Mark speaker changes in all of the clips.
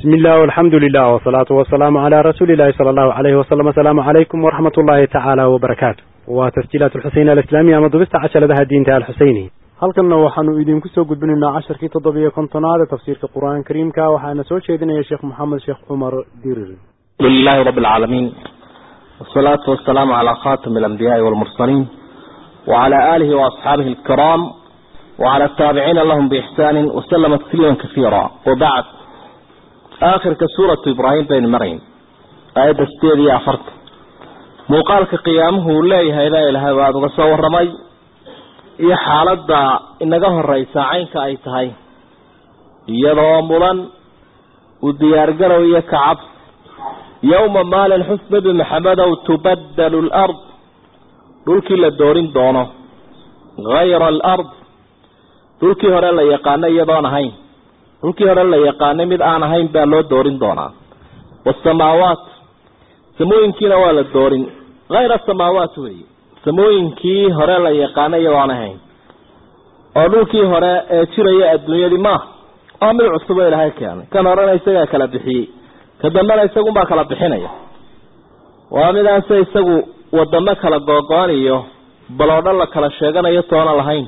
Speaker 1: بسم الله والحمد لله والصلاة والسلام على رسول الله صلى الله عليه وسلم السلام عليكم ورحمة الله تعالى وبركاته وتسجيلات الحسين الإسلامية مضبست عشر لها الدين تعالى الحسيني halkanna waxaanu idinku soo gudbinaynaa casharkii toddobiyo kontonaad ee tafsiirka qur-aanka kariimka waxaana soo jeedinaya sheekh maxamed sheekh cumar dirir
Speaker 2: لله رب العالمين والصلاة والسلام على خاتم الأنبياء والمرسلين وعلى آله وأصحابه الكرام وعلى التابعين لهم بإحسان وسلم تسليما كثيرا وبعد آخر كسورة إبراهيم بين مريم آية ستيدي أفرت موقالك قيامه لا إله إلا هذا وصور رمي iyo xaaladda inaga horeysa caynka ay tahay iyadoo mudan u diyaargarow iyo kacab yowma maalin xus nebi maxamedow tubaddalu alard dhulkii la doorin doono hayra alard dhulkii hore la yaqaano iyadoon ahayn dhulkii hore la yaqaanay mid aan ahayn baa loo doorin doonaa waasamaawaat samooyinkiina waa la doorin hayra samaawaat weeye samooyinkii hore la yaqaanay iyadoon ahayn oo dhulkii hore ee jiraya adduunyadii maaha waa mid cusub oo ilaahay keenay kan horena isagaa kala bixiyey ka dambena isagunbaa kala bixinaya waa midaan se isagu wadamo kala googo-an iyo baloodho la kala sheeganayo toona lahayn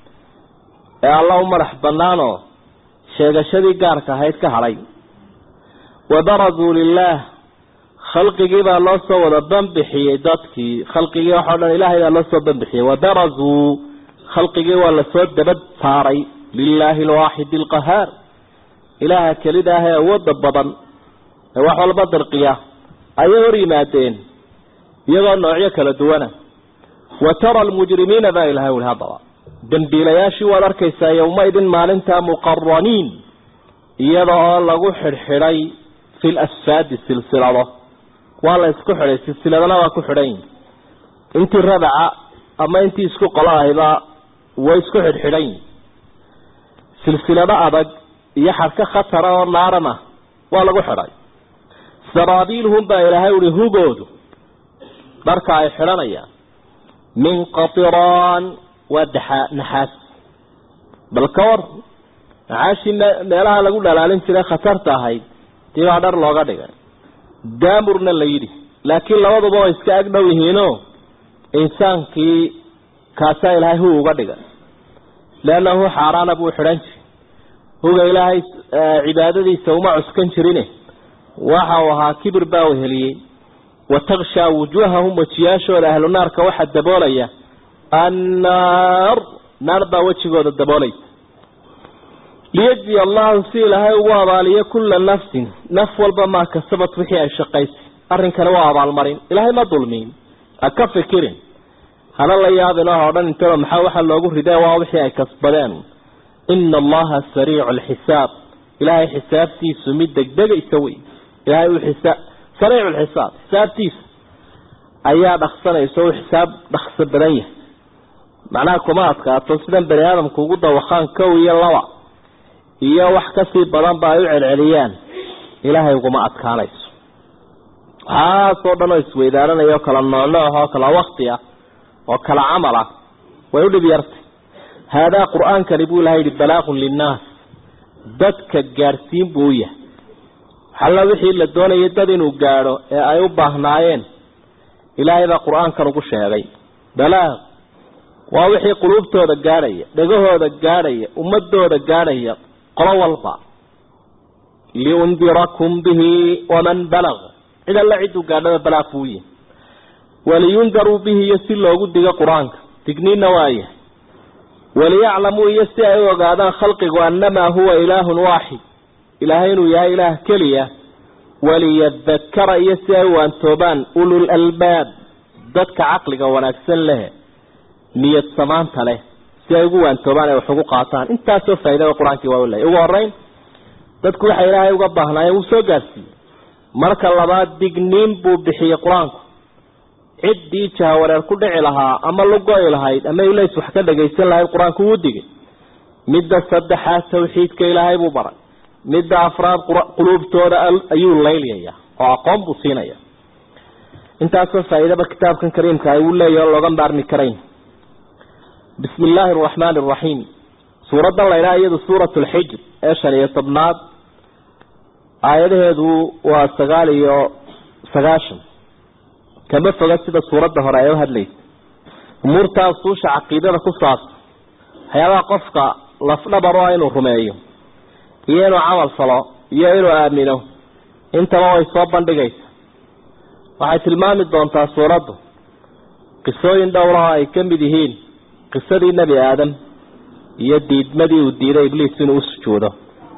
Speaker 2: ee alla u madax banaanoo sheegashadii gaarka ahayd ka hadhay wabarazuu lilaah khalqigii baa loo soo wada banbixiyey dadkii khalqigii waxao dhan ilaahay baa loo soo banbixiyey wabarazuu khalqigii waa lasoo dabad saaray lilaahi alwaaxidi alqahaar ilaaha kelida ah ee awooda badan ee wax walba dirqiya ayay hor yimaadeen iyagoo noocyo kala duwana wa tara almujrimiina baa ilahay uli haddaba dembiilayaashii waad arkaysaa yowmaidin maalinta muqaraniin iyada oo lagu xidhxidhay fi lasfaadi silsilado waa la isku xidhay silsiladana waa ku xidhan yihin intii rabaca ama intii isku qolo ahiba way isku xidhxidhan yihin silsilado adag iyo xadhka khatara oo naaran ah waa lagu xidhay saraabiilhum baa ilaahay uhi hugoodu dharka ay xidhanayaan min qatiraan waa daxa naxaas bal ka war naxaashii meelaha lagu dhalaalin jiray khatarta ahayd tii baa dhar looga dhigay daamurna la yidhi laakiin labaduba way iska ag dhow yihiinoo insaankii kaasaa ilaahay hu uga dhigay leannahu xaaraana buu xidhan jiray huga ilaahay cibaadadiisa uma cuskan jirine waxa uu ahaa kibir baa weheliyey wa takshaa wujuuhahum wejiyaashooda ahlu naarka waxaa daboolaya annaar naar baa wejigooda daboolaysa liyajziya allahu si ilaahay ugu abaaliyo kulla nafsin naf walba maa kasabat wixii ay shaqaysay arrinkani waa abaalmarin ilaahay ma dulmiin ha ka fikirin hana la yaabin oo odhan intaba maxaa waxaa loogu ridee waa wixii ay kasbadeen ina allaha sariicu alxisaab ilaahay xisaabtiisu mid degdegaysa wey ilaahay uu xisaab sariicu lxisaab xisaabtiisa ayaa dhaksanaysa uu xisaab dhakso badan yahay macnaha kuma adkaato sidan bani aadamku ugu dawaqaan kow iyo laba iyo wax kasii badanba ay u celceliyaan ilaahay uguma adkaanayso waxaasoo dhan oo isweydaaranaya oo kala noocnooc oo kala wakti ah oo kala camal ah way u dhib yartay haadaa qur-aankani buu ilahay yihi balaaqun linnaas dadka gaadhsiin buu u yahay xalla wixii la doonayay dad inuu gaadho ee ay u baahnaayeen ilaahay baa qur-aankan ugu sheegay balaaq waa wixii quluubtooda gaadhaya dhegahooda gaadhaya ummadooda gaadhaya qolo walba liundirakum bihi waman balag cid alla cidduu gaadhada balaaq buu yihi waliyundaruu bihi iyo si loogu digo qur-aanka digniinna waayahay waliyaclamuu iyo si ay u ogaadaan khalqigu annamaa huwa ilaahun waaxid ilaahay inuu yahay ilaah keliya waliyadakara iyo si ay u waantoobaan ulul albaab dadka caqliga wanaagsan leh niyad samaanta leh si ay ugu waantoobaan ay wax ugu qaataan intaasoo faa'iida qur-aankii waa leeyahy ugu horeyn dadku waxay ilaahay uga baahnaayeen wuu soo gaarsiiyey marka labaad digniin buu bixiyey qur-aanku ciddii jahawareer ku dhici lahaa ama lugo-i lahayd ama ilays wax ka dhagaysan lahayd qur-aanku wuu digay midda saddexaad tawxiidka ilaahay buu baray midda afraad quluubtooda ayuu laylyayaa oo aqoon buu siinaya intaasoo faa'iidaba kitaabkan kariimka ay uu leeyahy o looga maarmi karayn bismi illaahi araxmaani araxiim suuraddan la ydhaha iyadu suurat lxijr ee shan iyo tobnaad aayadaheedu waa sagaal iyo sagaashan kama foga sida suuradda hore ay u hadlaysa umuurtaa usuusha caqiidada ku saabsan waxyaabaha qofka lafdhabar o inuu rumeeyo iyo inuu camal falo iyo inuu aamino intaba way soo bandhigaysa waxay tilmaami doontaa suuraddu qisooyin dhowraha ay ka mid yihiin qisadii nebi aadam iyo diidmadii uu diiday ibliis inuu u sujuudo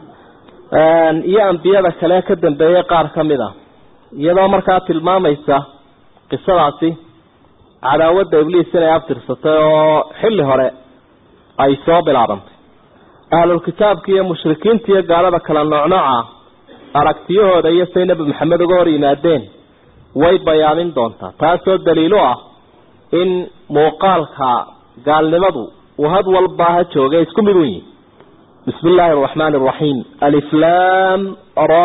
Speaker 2: iyo ambiyada kale ka dambeeyey qaar ka mid a iyadoo markaa tilmaamaysa qisadaasi cadaawadda ibliis inay abtirsatay oo xilli hore ay soo bilaabantay ahlulkitaabka iyo mushrikiinta iyo gaalada kala noocnooca aragtiyahooda iyo say nebi maxamed uga hor yimaadeen way bayaamin doontaa taasoo daliilo ah in muuqaalka gaalnimadu uu had walba ha jooga isku mid u yihi bismi illaahi araxmaani araxiim aliflam ra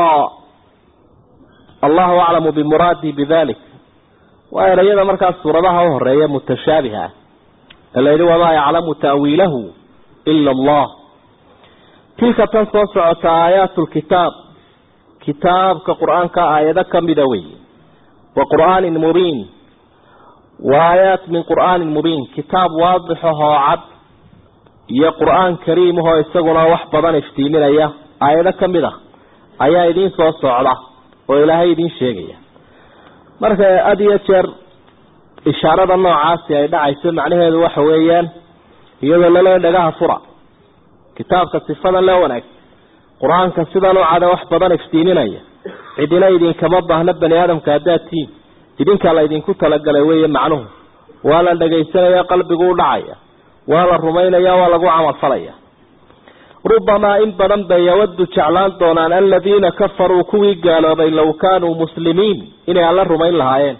Speaker 2: allahu aclamu bimuraadii bidalik waa erayada markaas suuradaha u horeeya mutashaabiha ah la yidhi wamaa yaclamu ta'wiilahu ila allah tilka tan soo socota aayaat lkitaab kitaabka qur-aanka aayado kamida wey wa qur'aanin mubiin wa aayaat min qur'aanin mubiin kitaab waadixahoo cad iyo qur-aan kariimahoo isaguna wax badan iftiiminaya aayado kamid ah ayaa idiin soo socda oo ilaahay idiin sheegaya marka had iyo jeer ishaarada noocaasi ay dhacayso macnaheedu waxa weeyaan iyadoo lale dhagaha fura kitaabka sifadan le wanaag qur-aanka sidan u cada wax badan iftiiminaya cidina idinkama baahna bani aadamka haddaad tihiin idinkaa la idinku talagalay weeye macnuhu waa la dhagaysanaya qalbigu u dhacaya waa la rumaynaya waa lagu camalfalaya rubamaa in badan bay yawadu jeclaan doonaan aladiina kafaruu kuwii gaaloobay low kaanuu muslimiin inay alla rumayn lahaayeen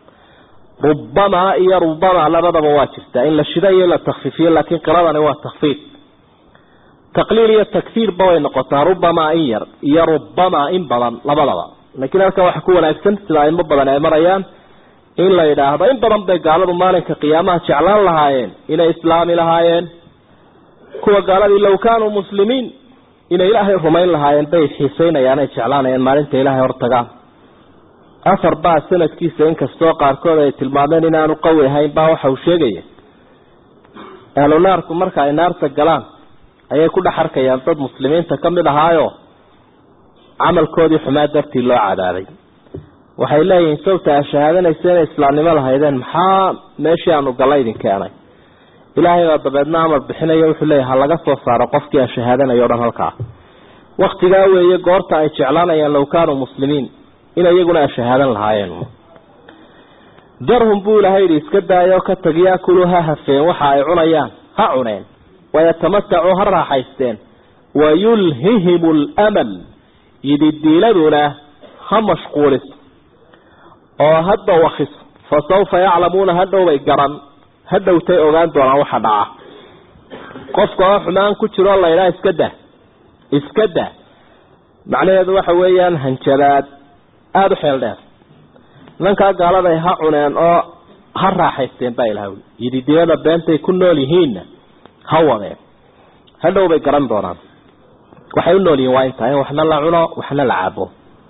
Speaker 2: rubamaa iyo rubamaa labadaba waa jirtaa in la shida iyo la takfiifiyo laakiin qiradani waa takfiif taqliil iyo takfiirba way noqotaa rubamaa in yar iyo rubamaa in badan labadaba laakiin halkan waxa ku wanaagsan sida aimo badan ay marayaan in la yidhaahdo in badan bay gaaladu maalinka qiyaamaha jeclaan lahaayeen inay islaami lahaayeen kuwa gaaladii low kaanuu muslimiin inay ilaahay rumayn lahaayeen bay xiiseynayaan ay jeclaanayaan maalinta ilaahay hortagaan afar baa sanadkiisa inkastoo qaarkood ay tilmaameen inaanu qawi ahayn baa waxa uu sheegaya ahlu naarku marka ay naarta galaan ayay ku dhex arkayaan dad muslimiinta ka mid ahaayo camalkoodii xumaa dartii loo cadaabay waxay leeyihiin sawta a shahaadanaysa inay islaamnimo lahaydeen maxaa meeshii aanu galla idin keenay ilaahay baa dabeedna amar bixinayo wuxuu leeyahy ha laga soo saaro qofkii a shahaadanayo o dhan halkaa waktigaa weeye goorta ay jeclaanayaan low kaanuu muslimiin in iyaguna a shahaadan lahaayeen darhum buu ilahay yidhi iska daayo ka tag yaakulu ha hafeen waxa ay cunayaan ha cuneen wayatamatacuu ha raaxaysteen wayulhihim lmal yididiiladuna ha mashquuliso oo ha dawakiso fa sawfa yaclamuuna hadhow bay garan hadhowtay ogaan doonaan waxa dhaca qofka oo xumaan ku jiroo laydhaa iska dah iska dah macnaheedu waxa weeyaan hanjabaad aada u xeel dheer nimankaa gaaladay ha cuneen oo ha raaxaysteen baa ilaha yididilada beentay ku nool yihiinna ha wadeen hadhow bay garan doonaan waxay u nool yihiin waa intaa in waxna la cuno waxna la cabo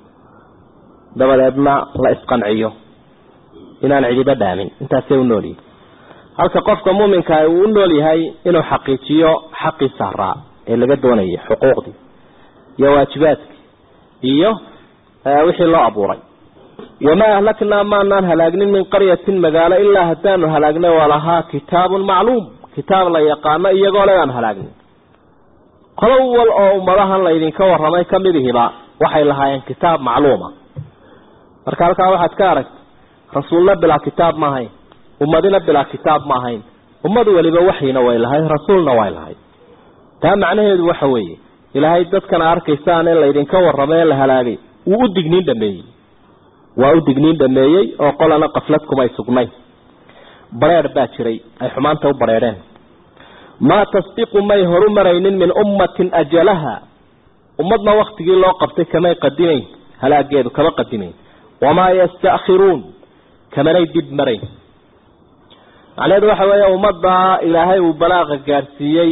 Speaker 2: dabadeedna la isqanciyo inaan cidiba dhaamin intaasay u nool yihin halka qofka muuminka uu u nool yahay inuu xaqiijiyo xaqii saaraa ee laga doonayay xuquuqdii iyo waajibaadkii iyo wixii loo abuuray wamaa ahlaknaa maanaan halaagnin min qaryatin magaalo ilaa haddaanu halaagnay walahaa kitaabun macluum kitaab la yaqaano iyagoo le aan halaagnin qolo wal oo ummadahan laydinka waramay kamidihiba waxay lahaayeen kitaab macluuma marka halkaa waxaad ka aragta rasuulna bilaa kitaab ma ahayn ummadina bilaa kitaab ma ahayn ummad waliba waxyina way lahayd rasuulna way lahayd taa macnaheedu waxa weeye ilaahay dadkana arkaysaan in laydinka warramay ee la halaagay wuu u digniin dhameeyey waa u digniin dhameeyey oo qolana qaflad kumay sugnayn bareer baa jiray ay xumaanta u bareereen maa tasbiqu may horu maraynin min ummatin ajalaha ummadna waktigii loo qabtay kamay qadimayn halaageedu kama qadimayn wamaa yastakhiruun kamanay dib marayn macnaheedu waxa weeye ummadda ilaahay uu balaaqa gaadhsiiyey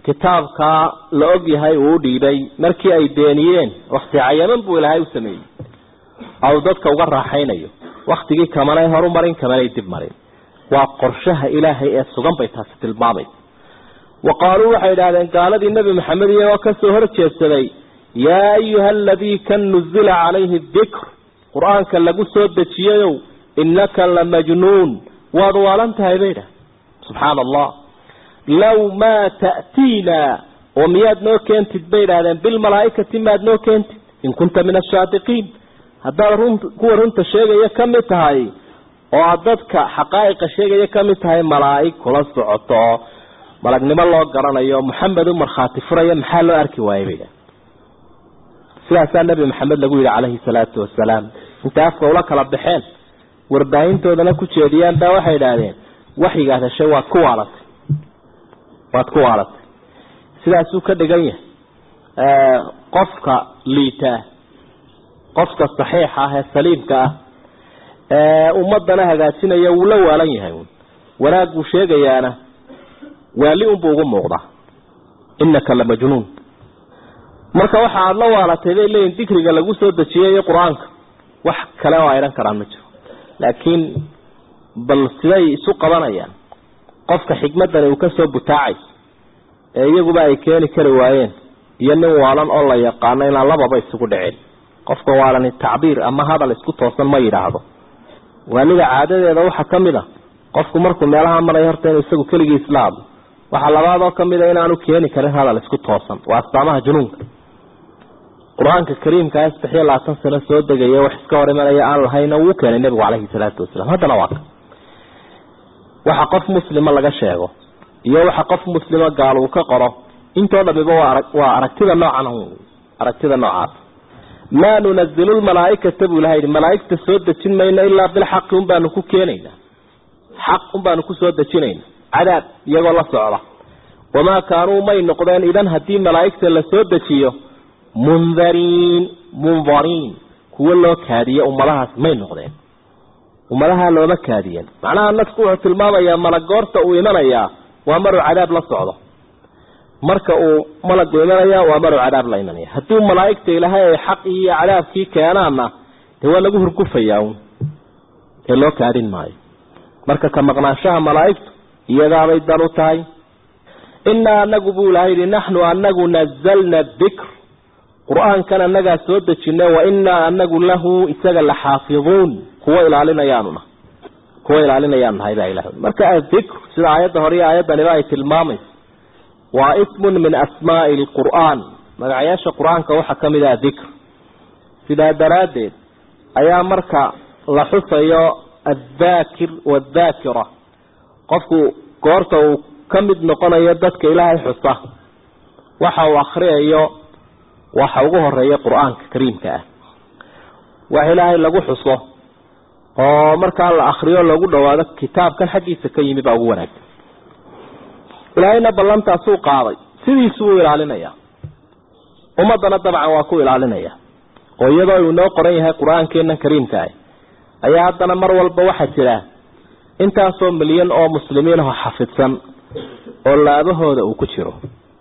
Speaker 2: kitaabkaa la og yahay uu u dhiibay markii ay beeniyeen wakti cayaman buu ilaahay u sameeyey ou dadka uga raaxaynayo waktigii kamanay horu marin kamanay dib marin waa qorshaha ilaahay ee sugan bay taasi tilmaamaysa wa qaaluu waxay idhahdeen gaaladii nebi maxamed iyagoo kasoo hor jeedsaday yaa ayuha aladii kan nuzila calayhi dikr qur-aanka lagu soo dejiyayow innaka la majnuun waad waalan tahay bay idhahdeen subxaana allah low maa ta'tiina oo miyaad noo keentid bay idhahdeen bilmalaaikati maad noo keentid in kunta min ashaadiqiin haddaad run kuwa runta sheegaya ka mid tahay oo aad dadka xaqaa'iqa sheegaya ka mid tahay malaa'ig kula socoto oo malagnimo loo garanayo maxamed u markhaati furaya maxaa loo arki waayay bay idhahdeen sidaasaa nebi maxamed lagu yidhi calayhi salaatu wasalaam intay afka ula kala baxeen warbaahintoodana ku jeediyaan baa waxay idhaahdeen waxyigaad heshay waad ku waalatay waad ku waalatay sidaasuu ka dhigan yahay qofka liitaa qofka saxiixa ah ee saliimka ah ee ummadana hagaajinaya wuu la waalan yahay wanaag buu sheegayaana waali unbuu ugu muuqdaa innaka la majnuun marka waxa aada la waalatay bay leeyihin dikriga lagu soo dejiyay iyo qur-aanka wax kale oo ayhan karaan ma jiro laakiin bal siday isu qabanayaan qofka xikmadani uu kasoo butaacayso ee iyaguba ay keeni kari waayeen iyo nin waalan oo la yaqaano inaan lababa isugu dhicin qofka waalani tacbiir ama hadal isku toosan ma yidhaahdo waalida caadadeeda waxaa ka mid a qofku markuu meelaha marayo horta inuu isagu keligii isla hadlo waxaa labaad oo kamid a inaanu keeni karin hadal isku toosan waa astaamaha junuunka qur-aanka kariimka saddex iyo labaatan sano soo degaya wax iska hor imanaya aan lahayna wuu keenay nebigu caleyhi salaatu wasalaam haddana waa ka waxa qof muslima laga sheego iyo waxa qof muslima gaal uu ka qoro intoo dhamiba waa waa aragtida noocan aragtida noocaas maa nunazilu lmalaaikata buu ilaha yidhi malaaigta soo dejin mayno ilaa bilxaqi un baanu ku keenaynaa xaq un baanu kusoo dejinayna cadaab iyagoo la socda wamaa kaanuu may noqdeen idan haddii malaaigta la soo dejiyo mundariin mundariin kuwo loo kaadiye ummadahaas may noqdeen ummadaha looma kaadiyeen macnaha nasku wuxuu tilmaamayaa malagoorta uu imanayaa waa maruu cadaab la socdo marka uu malagu imanaya waa maruu cadaab la imanaya haddii malaaigta ilaahay ay xaqii iyo cadaabkii keenaanna dee waa lagu hurgufayaa un ee loo kaadin maayo marka ka maqnaanshaha malaaigtu iyadaabay dan u tahay inaa anagu buu ilahay yihi naxnu anagu nazalna dikr qur-aankan anagaa soo dejina wa inaa anagu lahu isaga la xaafiduun kuwa ilaalinayaanuna kuwa ilaalinayaanu nahay baa ilah marka adikr sida aayadda hore iyo aayaddaniba ay tilmaamayso waa ismun min asmaai lqur'aan magacayaasha qur-aanka waxaa ka mid ah dikr sidaa daraaddeed ayaa marka la xusayo addaakir waaddaakira qofku goorta uu ka mid noqonayo dadka ilaahay xusa waxa uu akriyayo waxa ugu horeeya qur-aanka kariimka ah wax ilaahay lagu xuso oo markaa la akriyo lagu dhawaado kitaabkan xaggiisa ka yimi baa ugu wanaagsan ilaahayna ballantaasuu qaaday sidiisu uu ilaalinaya ummadana dabcan waa ku ilaalinaya oo iyadoo uu inoo qoran yahay qur-aankeena kariimka ah ayaa haddana mar walba waxaa jira intaasoo milyan oo muslimiin aho xafidsan oo laabahooda uu ku jiro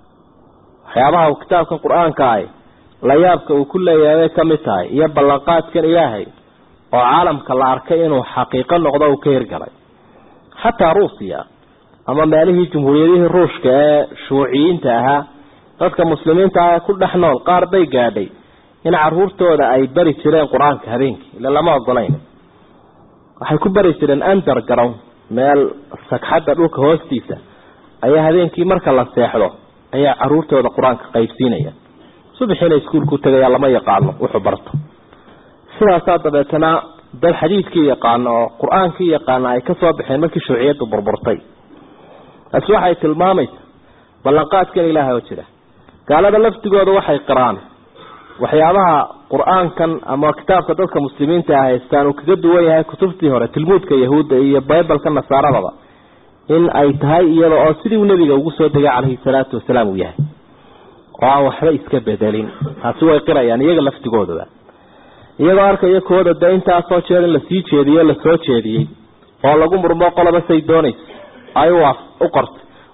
Speaker 2: waxyaabaha kitaabkan qur-aanka ah la yaabka uu ku leeyahay bay ka mid tahay iyo ballanqaadkan ilaahay oo caalamka la arkay inuu xaqiiqo noqdo uu ka hirgalay xataa ruusiya ama meelihii jumhuuriyadihii ruushka ee shuuciyiinta ahaa dadka muslimiinta ah ee ku dhex nool qaar bay gaadhay in caruurtooda ay bari jireen qur-aanka habeenkii ila lama ogolayn waxay ku bari jireen underground meel sagxadda dhulka hoostiisa ayaa habeenkii marka la seexdo ayaa caruurtooda qur-aanka qaybsiinaya subaxiina iskuulku tegaya lama yaqaano wuxuu barto sidaasaa dabeetana dad xadiidkii yaqaano oo qur-aankii yaqaana ay kasoo baxeen markii shuuciyaddu burburtay taasi waxay tilmaamaysa ballanqaadkan ilaahay oo jira gaalada laftigooda waxay qiraan waxyaabaha qur-aankan ama kitaabka dadka muslimiinta ah haystaan uu kaga duwan yahay kutubtii hore tilmuudka yahuudda iyo bibalka nasaaradaba in ay tahay iyada oo sidii uu nebiga ugu soo degay calayhi salaatu wasalaam uu yahay oo aan waxba iska bedelin taasi way qirayaan iyaga laftigoodaba iyagoo arkaya kooda de intaasoo jeer in lasii jeediyo lasoo jeediyey oo lagu murmo qoloba say doonayso ay u qortay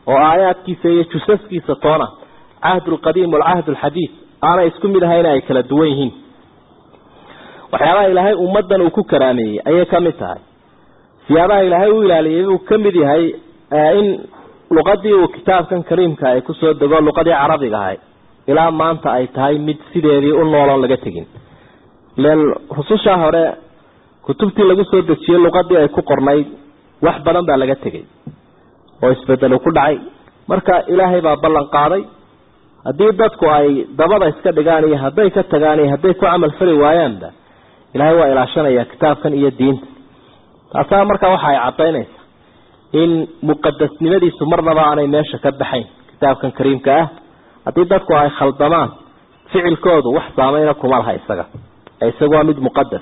Speaker 2: oo aayaadkiisa iyo jusaskiisa toona cahd lqadiim walcahd alxadiid aanay isku mid ahayna ay kala duwan yihiin waxyaabaha ilaahay ummaddan uu ku karaameeyey ayay ka mid tahay siyaabaha ilaahay u ilaaliyay buu ka mid yahay in luqadii uu kitaabkan kariimka ay kusoo dego luqadii carabiga ahay ilaa maanta ay tahay mid sideedii u nooloon laga tegin len rususha hore kutubtii lagu soo dejiyey luqadii ay ku qornayd wax badan baa laga tegay oo isbedelu ku dhacay marka ilaahay baa ballan qaaday haddii dadku ay dabada iska dhigaan iyo hadday ka tagaan iyo hadday ku camal fali waayaanba ilaahay waa ilaashanaya kitaabkan iyo diinta taasaa markaa waxa ay cadaynaysaa in muqadasnimadiisu marnaba aanay meesha ka baxayn kitaabkan kariimka ah haddii dadku ay khaldamaan ficilkoodu wax saameyna kuma laha isaga isagu waa mid muqadas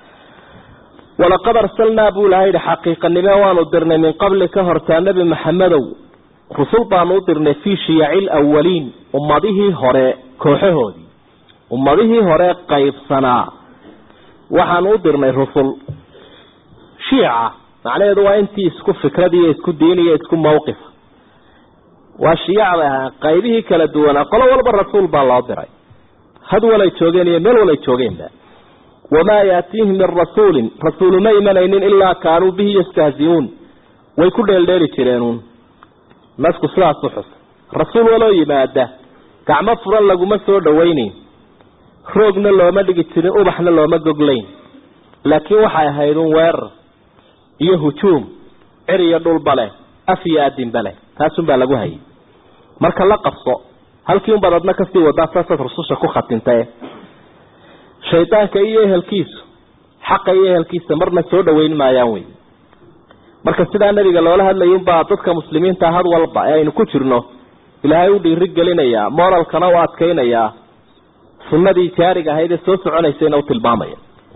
Speaker 2: walaqad arsalnaa buu ilahay yihi xaqiiqanime waanu dirnay min qabli ka hortaa nebi maxamedow rusul baanu u dirnay fii shiyaci lawaliin ummadihii hore kooxahoodii ummadihii hore qaybsanaa waxaanu u dirnay rusul shiica macnaheedu waa intii isku fikrad iyo isku diin iyo isku mawqifa waa shiyac bay ahaa qaybihii kala duwanaa qolo walba rasuul baa loo diray had walay joogeen iyo meel walay joogeenba wamaa yaatiihim min rasuulin rasuulu ma imanaynin ilaa kaanuu bihi yastahziuun way ku dheeldheeli jireenuun nasku sidaas u xus rasuul waloo yimaada gacmo furan laguma soo dhawaynayn roogna looma dhigi jirin ubaxna looma goglayn laakiin waxay ahayd un weerar iyo hujuum cir iyo dhulba leh af iyo adinba leh taasunbaa lagu hayay marka la qabso halkii unbaad adna kasii wadaa saasaad rususha ku khatintae shaydaanka iyo ehelkiisu xaqa iyo ehelkiisa marna soo dhaweyn maayaan wey marka sidaa nabiga loola hadlaya unbaa dadka muslimiinta had walba ee aynu ku jirno ilaahay u dhiiri gelinayaa moralkana u adkaynayaa sunnadii jaariga ahayd ee soo soconaysayna u tilmaamaya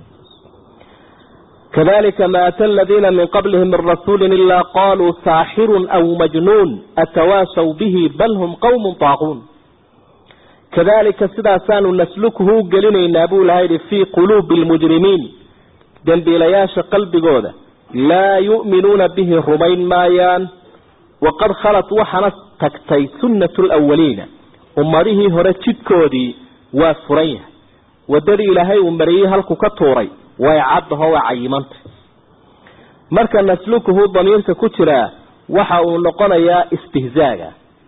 Speaker 2: kadalika ma ata aladiina min qablihim min rasuuli ilaa qaluu saaxirun aw majnuun atawaasaw bihi bal hum qawmun taaquun kadalika sidaasaanu naslukuhu u gelinaynaa buu ilahay yihi fii quluubi lmujrimiin dembiilayaasha qalbigooda laa yu'minuuna bihi rumayn maayaan waqad khalat waxaana tagtay sunnatu lwaliina ummadihii hore jidkoodii waa furan yahay wadadii ilaahay uu mariyey halku ka tuuray way caddaho waa cayimantay marka naslukuhu damiirka ku jiraa waxa uu noqonayaa istihzaaga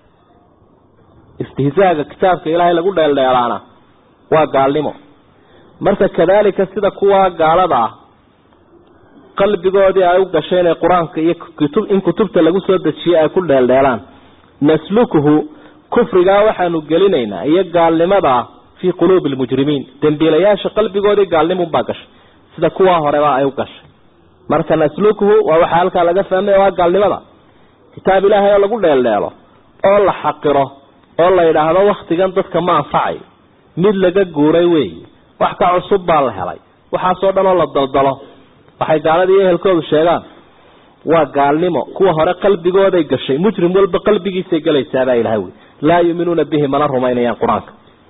Speaker 2: istihzaaga kitaabka ilaahay lagu dheeldheelaana waa gaalnimo marka kadalika sida kuwa gaalada ah qalbigoodii ay u gashay inay qur-aanka iyo kutub in kutubta lagu soo dejiyey ay ku dheeldheelaan naslukuhu kufrigaa waxaanu gelinaynaa iyo gaalnimadaa fii quluubi lmujrimiin dembiilayaasha qalbigoodii gaalnimunbaa gashay sida kuwaa horeba ay u gashay marka naslukuhu waa waxaa halkaa laga fahmaya waa gaalnimada kitaab ilaahay oo lagu dheeldheelo oo la xaqiro oo la yidhaahdo waktigan dadka ma anfacayo mid laga guuray weeye wax ka cusub baa la helay waxaasoo dhan oo la daldalo waxay gaaladii ehelkoodu sheegaan waa gaalnimo kuwa hore qalbigooday gashay mujrim walba qalbigiisay gelaysaabaa ilahay wy laa yuuminuuna bihi mana rumaynayaan qur-aanka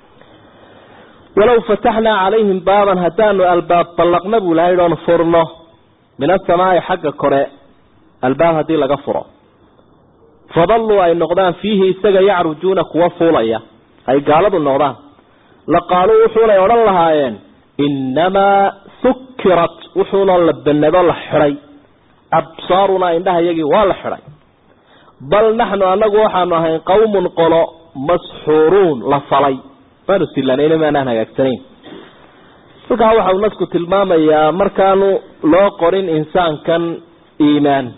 Speaker 2: walow fataxnaa calayhim baaban haddaanu albaab ballaqna buu ilahay oon furno min asamaai xagga kore albaab haddii laga furo fadalluu ay noqdaan fiihi isaga yacrujuuna kuwa fuulaya ay gaaladu noqdaan la qaaluu wuxuunay odhan lahaayeen innamaa sukirat wuxuunoo la banado la xidhay absaarunaa indhaha iyagii waa la xidhay bal naxnu anagu waxaanu ahayn qawmun qolo masxuuruun la falay maanu silanayna maanaan hagaagsanayn halkaa waxa uu nasku tilmaamayaa markaanu loo qorin insaankan iimaan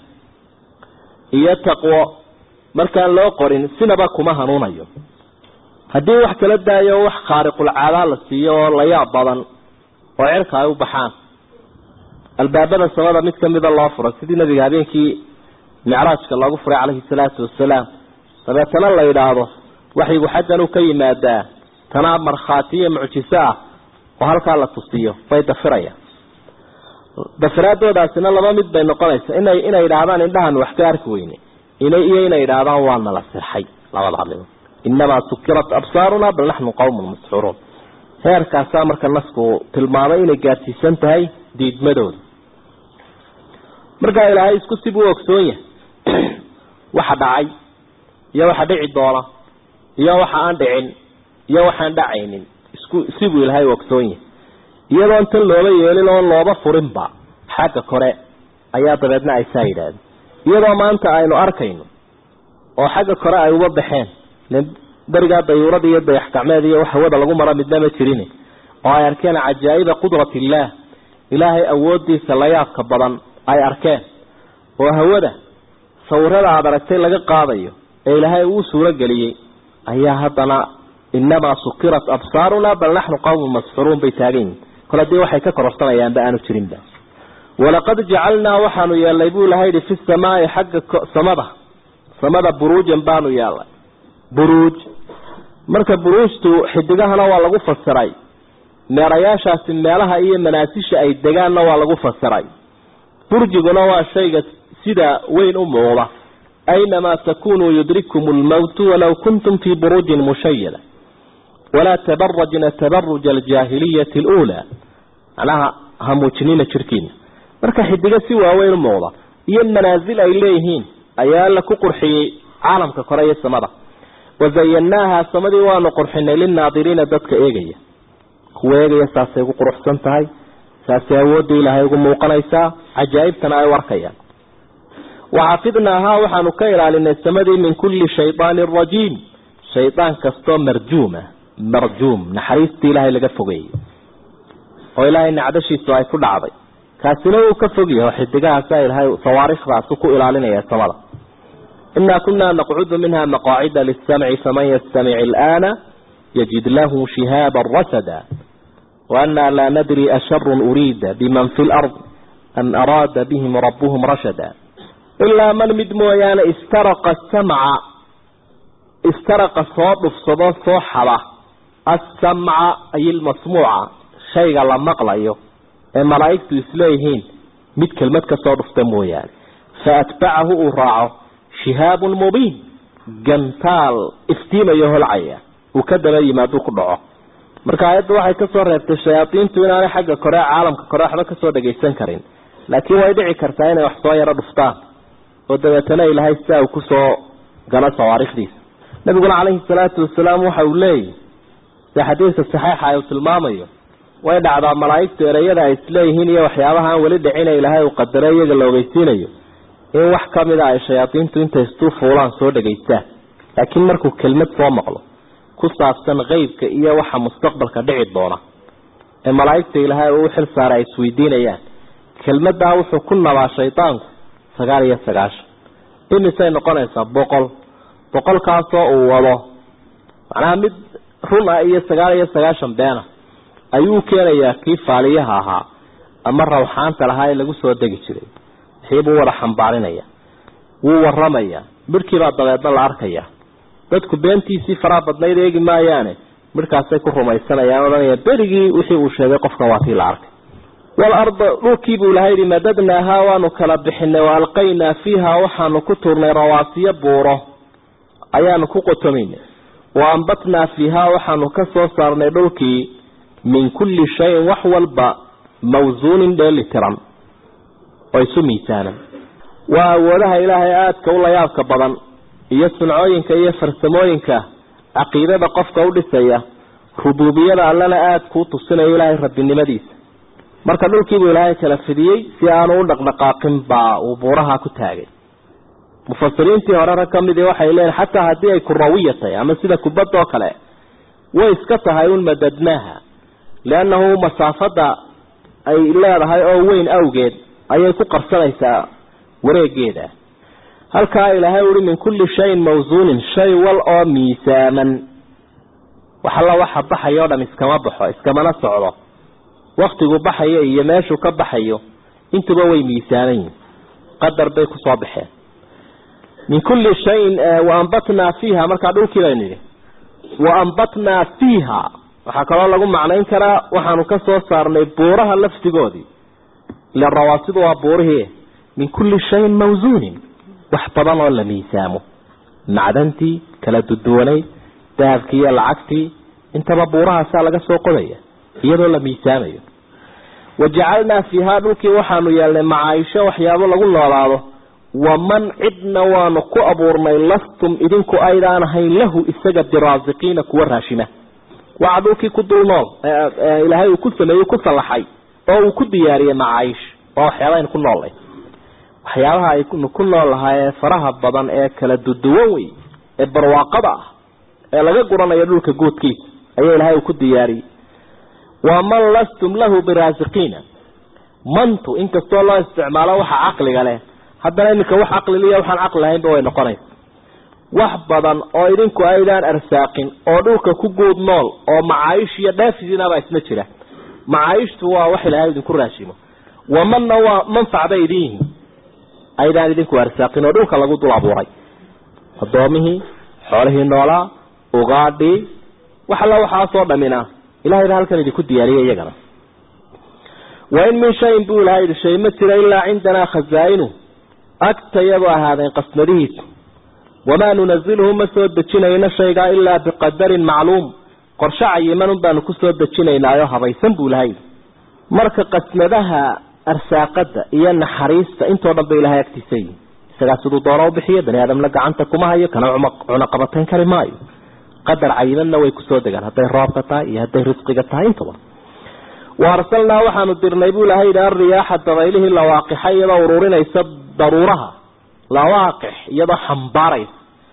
Speaker 2: iyo taqwo markaan loo qorin sinaba kuma hanuunayo haddii wax kala daayo wax khaariqulcaadaa la siiyo oo la yaab badan oo cirka ay u baxaan albaabada samada mid kamida loo furay sidii nabiga habeenkii micraajka loogu furay calayhi salaatu wasalaam dabeetana la yidhaahdo waxyigu xaggan uu ka yimaadaa tanaa markhaatiyo mucjiso ah oo halkaa la tusiyo way dafirayaan dafiraadoodaasina laba mid bay noqonaysa inay inay yidhaahdaan indhahan wax ka arki weyne iyo inay yidhaahdaan waa nala sirxay labada hadlimo inamaa sukirat absaaruna bal naxnu qawmun masxuuruun heerkaasaa marka nasku tilmaamay inay gaadsiisan tahay diidmadooda markaa ilaahay isku sib u ogsoon yahay waxa dhacay iyo waxa dhici doona iyo waxa aan dhicin iyo waxaan dhacaynin isku sibuu ilahay ogsoon yahay iyadoon tan looba yeelin oon looba furinba xagga kore ayaa dabeedna ay saa yidhaahdeen iyadoo maanta aynu arkayno oo xagga kore ay uba baxeen berigaa dayuurada iyo dayax gacmeed iyo wax hawada lagu mara midna ma jirin oo ay arkeen cajaa'iba qudrat illaah ilaahay awoodiisa la yaabka badan ay arkeen oo hawada sawirada aada aragtay laga qaadayo ee ilaahay uu suuro geliyey ayaa haddana inamaa sukirat absaaruna bal naxnu qawmun masxuruun bay taagan yihin kol haddii waxay ka kororsanayaanba aanu jirinba walaqad jacalnaa waxaanu yeelnay buu ilahay yihi fi samaai xagga samada samada buruujan baanu yeelnay buruuj marka buruujtu xidigahana waa lagu fasiray meerayaashaasi meelaha iyo manaasisha ay degaanna waa lagu fasiray burjiguna waa shayga sida weyn u muuqda aynamaa takunuu yudrikkum lmowtu walow kuntum fii buruujin mushayada walaa tabarajna tabaruja aljaahiliyati aluulaa macnaha ha muujinina jirkiina marka xidigo si waaweyn u muuqda iyo manaasil ay leeyihiin ayaa alla ku qurxiyey caalamka kore iyo samada wazayannaaha samadii waanu qurxinay lilnaadiriina dadka eegaya kuwa eegaya saasay ugu quruxsan tahay saasay awoodda ilaahay ugu muuqanaysaa cajaa'ibtana ay u arkayaan waxafidnaahaa waxaanu ka ilaalinay samadii min kulli shaydaanin rajiim shaydaan kastoo marjuuma marjuum naxariistii ilaahay laga fogeeyey oo ilaahay nacdashiisu ay ku dhacday kaasina wuu ka fog yahay oo xidigahaasa ilaahay sawaariikhdaasu ku ilaalinaya samada inaa kunaa naqcudu minha maqaacida lisamci faman yastamic ilaana yajid lahu shihaaba rasada waanaa laa nadri asharun uriida biman fi lard am araada bihim rabuhum rashada ilaa man mid mooyaane istaraqa samca istaraqa soo dhufsado soo xada assamca ay ilmasmuuca shayga la maqlayo ee malaa'igtu isleeyihiin mid kelmad ka soo dhufta mooyaane fa atbacahu uu raaco shihaabun mubiin gantaal iftiimayo holcaya uu ka daba yimaaduu ku dhaco marka aayadda waxay kasoo reebtay shayaadiintu inaanay xagga kore caalamka kore waxba kasoo dhagaysan karin laakiin way dhici kartaa inay wax soo yaro dhuftaan oo dabeetana ilaahay sidaa uu kusoo galo sawaarikhdiisa nabiguna calayhi salaatu wasalaam waxa uu leeyahy sida xadiidka saxiixa uu tilmaamayo way dhacdaa malaa'igtu ereyada ay isleeyihiin iyo waxyaabaha aan weli dhicina ilaahay uu qadaro iyaga la ogeysiinayo in wax kamida ay shayaadiintu intay istuu fuulaan soo dhegaystaan laakiin markuu kelmad soo maqlo ku saabsan qeybka iyo waxa mustaqbalka dhici doona ee malaa'igta ilaahay uu xil saaray ay isweydiinayaan kelmadaa wuxuu ku nabaa shaydaanku sagaal iyo sagaashan imisay noqonaysaa boqol boqolkaasoo uu wado macnaha mid run ah iyo sagaal iyo sagaashan beena ayuu keenayaa kii faaliyaha ahaa ama rawxaanta lahaa ee lagu soo degi jiray wixiibuu wada xambaarinaya wuu waramaya midhkiibaa dabeedna la arkaya dadku beentiisii faraha badnayd eegi maayaane midhkaasay ku rumaysanayaan odhanaya berigii wixii uu sheegay qofkan waa tii la arkay walarda dhulkiibuu ilahay yihi madadnaahaa waanu kala bixinay wa alqaynaa fiiha waxaanu ku tuurnay rawaasiyo buuro ayaanu ku qotomaynay wa ambatnaa fiihaa waxaanu ka soo saarnay dhulkii min kulli shayin wax walba mawsuunin dheeli tiran oo isu miisaanan waa awoodaha ilaahay aadka u layaabka badan iyo suncooyinka iyo farsamooyinka caqiidada qofka u dhisaya rubuubiyada allana aada kuu tusinayo ilaahay rabbinimadiisa marka dhulkiibuu ilaahay kala fidiyey si aanu u dhaqdhaqaaqin baa uu buuraha ku taagay mufasiriintii hore rag ka midii waxay leeyiin xataa haddii ay kurawiya tahay ama sida kubadda oo kale way iska tahay un madadnaaha liannahu masaafada ay leedahay oo weyn awgeed ayay ku qarsanaysaa wareegeeda halkaa ilaahay uhi min kulli shayin mawsuunin shay wal oo miisaaman waxalla waxa baxayo o dham iskama baxo iskamana socdo waktigu baxayo iyo meeshuu ka baxayo intuba way miisaaman yihin qadar bay kusoo baxeen min kulli shayin waambatnaa fiiha markaa dhulkii baynu yidhi waambatnaa fiiha waxaa kaloo lagu macnayn karaa waxaanu ka soo saarnay buuraha laftigoodii ila rawaasidu waa buurihii min kulli shayin mawsuunin wax badan oo la miisaamo macdantii kala duduwanayd dahabkii iyo lacagtii intaba buurahaasaa laga soo qodaya iyadoo la miisaamayo wajacalnaa fiihaa dhulkii waxaanu yeelnay macaaisho waxyaabo lagu noolaado waman cidna waanu ku abuurnay lastum idinku aydaan ahayn lahu isaga biraasiqiina kuwa raashima waa dhulkii ku dul nool ilaahay uu ku sameeyey ku sallaxay oo uu ku diyaariyey macaayish waa waxyaaba aynu ku noollay waxyaabaha aynu ku nool lahaa ee faraha badan ee kala duduwan wey ee barwaaqada ah ee laga guranayo dhulka guudkiisa ayaa ilaahay uu ku diyaariyey waa man lastum lahu biraasiqiina mantu inkastoo loo isticmaalo waxa caqliga leh haddana iminka wax caqliliya waxaan caqli lahaynba way noqonaysa wax badan oo idinku aydaan arsaaqin oo dhulka ku guud nool oo macaayish iyo dhaafisiinabaa isna jira macaayishtu waa wax ilaahay idinku raashimo wamanna waa manfac bay idin yihiin aydaan idinku arsaaqin oo dhulka lagu dul abuuray adoomihii xoolihii noolaa ugaadhii wax alla waxaasoo dhamina ilahay baa halkan idinku diyaariyay iyagana wain min shayin buu ilahay yidhi shay ma jira ilaa cindanaa khazaa-inu agtayadu ahaadeen qasnadihiisa wamaa nunaziluhu ma soo dejinayno shaygaa ilaa biqadarin macluum qorshe cayimanun baanu ku soo dejinaynaayo habaysan buu ilahay yidhi marka qasnadaha arsaaqada iyo naxariista intoo dhan ba ilahay agtiisa yihi isagaa siduu doona u bixiyo bani aadamna gacanta kuma hayo kana cunaqabatayn kari maayo qadar cayimanna way kusoo degaan hadday roobka tahay iyo hadday risqiga tahay intaba wa arsalnaa waxaanu dirnay buu ilahay yidhi alriyaaxa dabaylihii lawaaqixa iyadoo ururinaysa daruuraha lawaaqix iyadoo xambaaraysa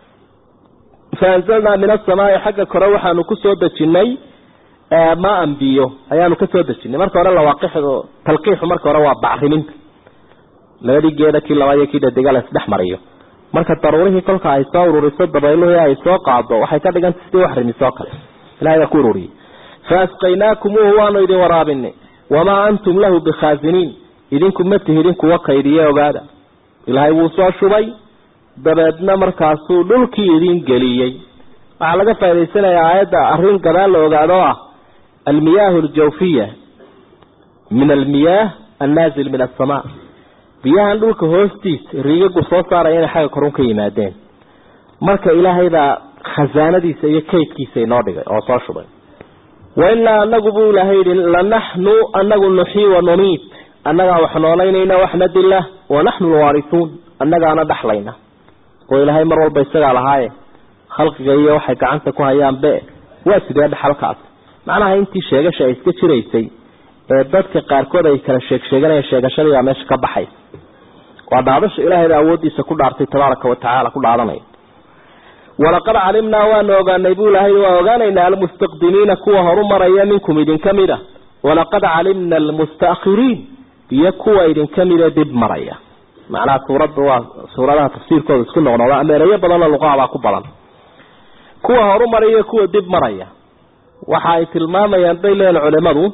Speaker 2: fa anzalnaa min asamaai xagga kore waxaanu kusoo dejinay maan biyo ayaanu kasoo dejinay marka hore lawaaqixdu talqiixu marka hore waa bacriminta labadii geeda kii labaad iyo kii dhadega la isdhex mariyo marka daruurihii kolka ay soo ururiso dabayluhii ay soo qaado waxay ka dhiganta sidii wax rimisoo kale ilahay baa ku ururiyey fa asqaynaakumuuhu waanu idin waraabinay wamaa antum lahu bikhaasiniin idinku ma tihidin kuwa kaydiye ogaada ilaahay wuu soo shubay dabeedna markaasuu dhulkii idin geliyey waxaa laga faa'idaysanayaa aayadda arrin gadaal la ogaado ah almiyaahu aljawfiya min almiyaah annaazil min asamaa biyahan dhulka hoostiisa riigagu soo saaraya inay xagga korun ka yimaadeen marka ilaahay baa khasaanadiisa iyo kaydkiisa inoo dhigay oo soo shubay wa inaa anagu buu ilaahay yidhi lanaxnu anagu nuxii wa numiit annagaa wax noolaynayna waxna dila wa naxnu lwaarisuun annagaana dhaxlayna oo ilaahay mar walba isagaa lahaaye khalqiga iyo waxay gacanta ku hayaan be waa sidee dhaxalkaas macnaha intii sheegasha ay iska jiraysay ee dadka qaarkood ay kala sheeg sheeganayeen sheegashadii baa meesha ka baxay waa dhaadasha ilaahay baa awooddiisa ku dhaartay tabaaraka wa tacaala ku dhaadanaya walaqad calimnaa waanu ogaanay buu ilaahay waa ogaanaynaa almustaqdimiina kuwa horu maraya minkum idinka mid a walaqad calimna almustaakhiriin iyo kuwa idinka mida dib maraya macnaha suuradda waa suuradaha tafsiirkooda isku noqnoqda ama erayo badanoo luqahabaa ku badan kuwa horu maraya kuwa dib maraya waxa ay tilmaamayaan bay leeyihin culimadu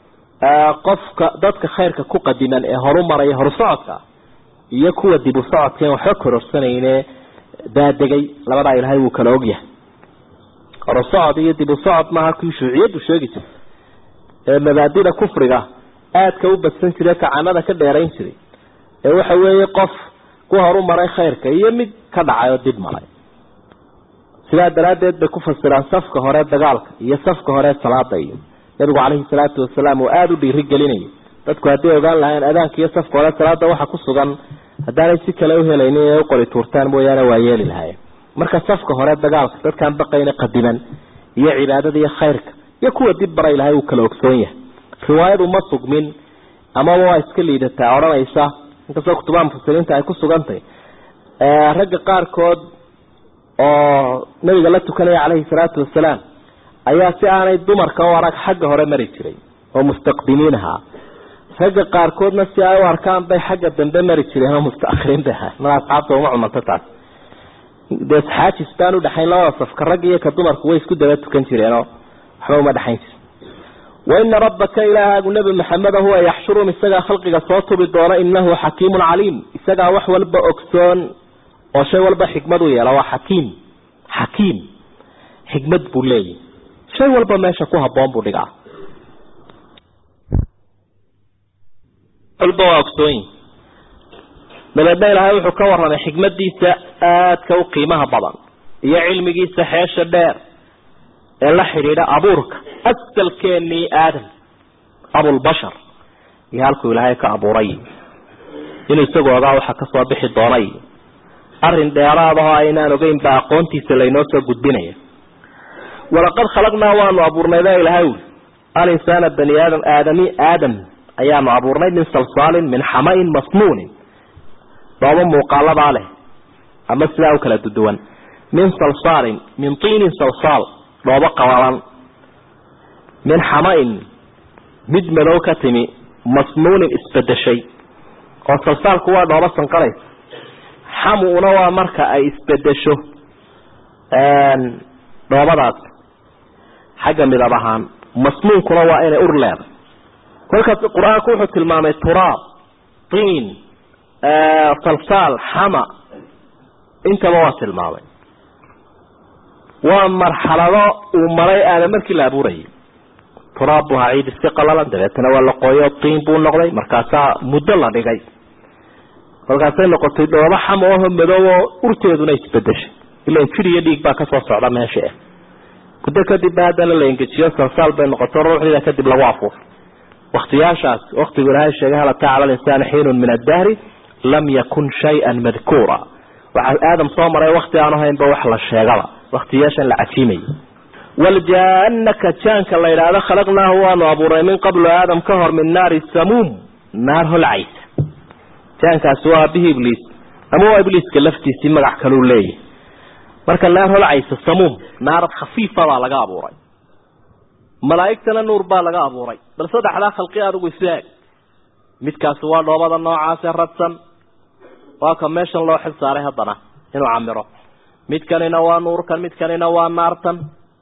Speaker 2: qofka dadka khayrka ku qadiman ee horu maraya horu socodka iyo kuwa dib u socodka waxba kororsanayne daadegay labadaa ilaahay wuu kala ogyahay horu socod iyo dib u socod maaha kii shuuciyaddu sheegi jirta ee mabaadida kufriga aadka u badsan jiray kacanada ka dheerayn jiray ee waxa weeye qof ku horu maray khayrka iyo mid ka dhacay oo dib maray sidaa daraaddeed bay ku fasiraan safka hore dagaalka iyo safka hore salaada iyo nabigu calayhi salaatu wasalaam uu aada u dhiiri gelinayay dadku hadday ogaan lahayn adaanka iyo safka hore salaada waxa ku sugan haddaanay si kale u helaynin inay u qori tuurtaan mooyaane waa yeeli lahayen marka safka hore dagaalka dadkaan baqayna qadiman iyo cibaadada iyo khayrka iyo kuwa dib bara ilahay uu kala ogsoon yahay riwaayadu ma sugmin amaba waa iska liidataa odhanaysa inkastoo kutubaha mufasiriinta ay ku sugantahy ragga qaarkood oo nabiga la tukanaya calayhi salaatu wasalaam ayaa si aanay dumarka u arag xagga hore mari jiray oo mustaqdimiin ahaa ragga qaarkoodna si ay u arkaan bay xagga dambe mari jireen oo mustaakhiriin bay ahaa mar asxaabta uma cumanto taas dee xaajis baan udhexayn labada safka ragga iyo ka dumarku way isku daba tukan jireenoo waxba uma dhexayn jir waina rabbaka ilaahaagu nebi maxameda huwa yaxshurum isagaa khalqiga soo tubi doona inahu xakiimun caliim isagaa wax walba ogsoon oo shay walba xikmad u yeela waa xakiim xakiim xikmad buu leeyahy shay walba meesha ku haboon buu dhigaa walba waa ogsoonyi dabeedna ilaahay wuxuu ka warramay xikmadiisa aadka u qiimaha badan iyo cilmigiisa xeesha dheer ee la xidhiidha abuurka asalkeenii aadam abulbashar iyo halkuu ilaahay ka abuuray inuu isagu ogaa waxa kasoo bixi doonay arrin dheeraadahoo aynaan ogeyn baa aqoontiisa laynoo soo gudbinaya walaqad khalaqnaa waanu abuurnay baa ilahay uli alinsaana bani aadam aadami aadam ayaanu abuurnay min salsaalin min xamain masnuunin dhoobo muuqaaladaa leh ama sidaa u kala duduwan min salsaalin min tiinin salsaal dhoobo qabalan min xamain mid madow ka timi masnuunin isbedeshay oo salsaalku waa dhoobo sanqaraysa xamuuna waa marka ay isbedesho dhoobadaas xagga midab ahaan masnuunkuna waa inay ur leeday kolkaas qur-aanku wuxuu tilmaamay turaab tiin salsaal xama intaba waa tilmaamay waa marxalado uu maray aada markii la abuurayay turaab buu ahaa ciid iska qalalan dabeetana waa la qooyo tiin buu noqday markaasaa muddo la dhigay kolkaasay noqotay dhoobo xama oho madow oo urteeduna isbedeshay ilan jir iyo dhiig baa kasoo socda meesha ah muddo kadib ba haddana la engejiyo salsaal bay noqoto ruuxdiida kadib lagu afuufo waktiyaashaas waktigu ilaahay sheegay hal ataa cala linsaani xiinun min addahri lam yakun shay-an madkuura waxaa aadam soo maray wakti aan ahaynba wax la sheegaba waktiyaashan la cajiimayay waljaanaka jaanka la yidhaahdo khalaqnaahu waanu abuurnay min qablu aadam ka hor min naari samuum naar holcaysa jaankaasi waa abihi ibliis ama waa ibliiska laftiisii magac kaluu leeyahy marka naar holcaysa samuum naarad khafiifa baa laga abuuray malaa'igtana nuur baa laga abuuray bal saddexdaa khalqi adigu isu eeg midkaasi waa dhoobada noocaase radsan waa ka meeshan loo xil saaray haddana inuu camiro midkanina waa nuurkan midkanina waa naartan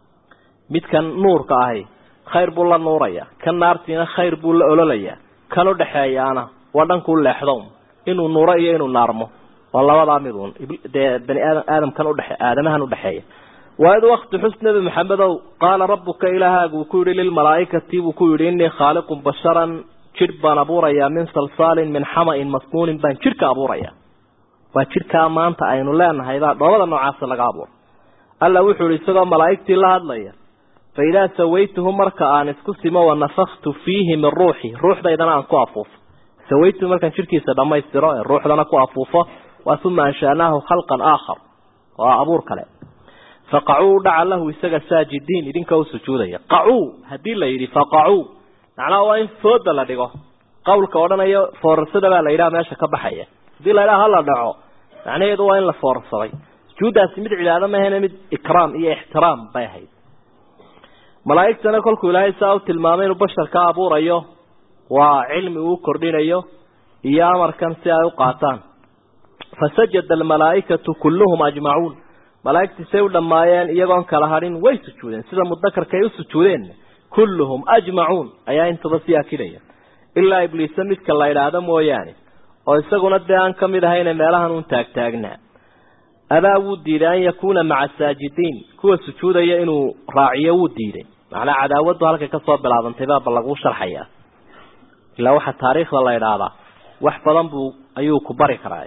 Speaker 2: midkan nuurka ahi khayr buu la nuuraya kan naartiina khayr buu la ololayaa kan u dhexeeyaana waa dhankuu leexdo inuu nuuro iyo inuu naarmo waa labadaa midun dee bani aadam aadamkan udhe aadamahan udhexeeya waaid wakti xus nebi maxamedow qaala rabuka ilaahaagu uu ku yihi lilmalaaikati buu ku yihi inii khaaliqun basharan jidh baan abuurayaa min salsaalin min xamain masnuunin baan jidhka abuuraya waa jidhkaa maanta aynu leenahay baa dhoobada noocaasa laga abuuray alla wuxuu yihi isagoo malaa'igtii la hadlaya fa idaa sawaytuhu marka aan isku simo wanafaktu fiihi min ruuxi ruuxdaydana aan ku afuufo sawaytuhu markaan jidhkiisa dhammaystiro ee ruuxdana ku afuufo waa uma anshaanaahu khalqan aakhar waa abuur kale faqacuu dhaca lahu isaga saajidiin idinka u sujuudaya qacuu haddii la yidhi faqacuu macnaha waa in fooda la dhigo qawlka odhanayo foorarsada baa la yidhaha meesha ka baxaya haddii la yidhaha hala dhaco macnaheedu waa in la foorarsaday sujuuddaasi mid cibaado mahayne mid ikraam iyo ixtiraam bay ahayd malaa'igtana kolkuu ilaahay saa u tilmaamay inuu basharka abuurayo waa cilmi uu kordhinayo iyo amarkan si ay u qaataan fasajada almalaa'ikatu kulluhum ajmacuun malaa'igtii say u dhammaayeen iyagoon kala hadhin way sujuudeen sida mudakarka ay u sujuudeen kulluhum ajmacuun ayaa intaba sii akidaya ilaa ibliisa midka la idhaahdo mooyaane oo isaguna dee aan ka mid ahayne meelahan uun taagtaagnaa abaa wuu diiday an yakuuna maca saajidiin kuwa sujuudaya inuu raaciyo wuu diiday macnaa cadaawaddu halkay kasoo bilaabantay baaba laguu sharxayaa ilaa waxaa taariikhda la idhaahdaa wax badan buu ayuu ku bari karaa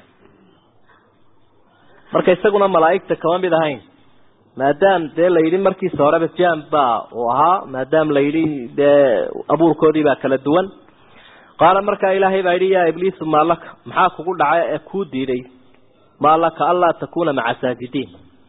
Speaker 2: marka isaguna malaa'igta kama mid ahayn maadaam dee la yidhi markiisa horeba jam baa uu ahaa maadaam la yidhi dee abuurkoodii baa kala duwan qaala markaa ilaahay baa yidhi yaa ibliisu maalaka maxaa kugu dhacay ee kuu diiday maa laka anlaa takuuna maca saajidiin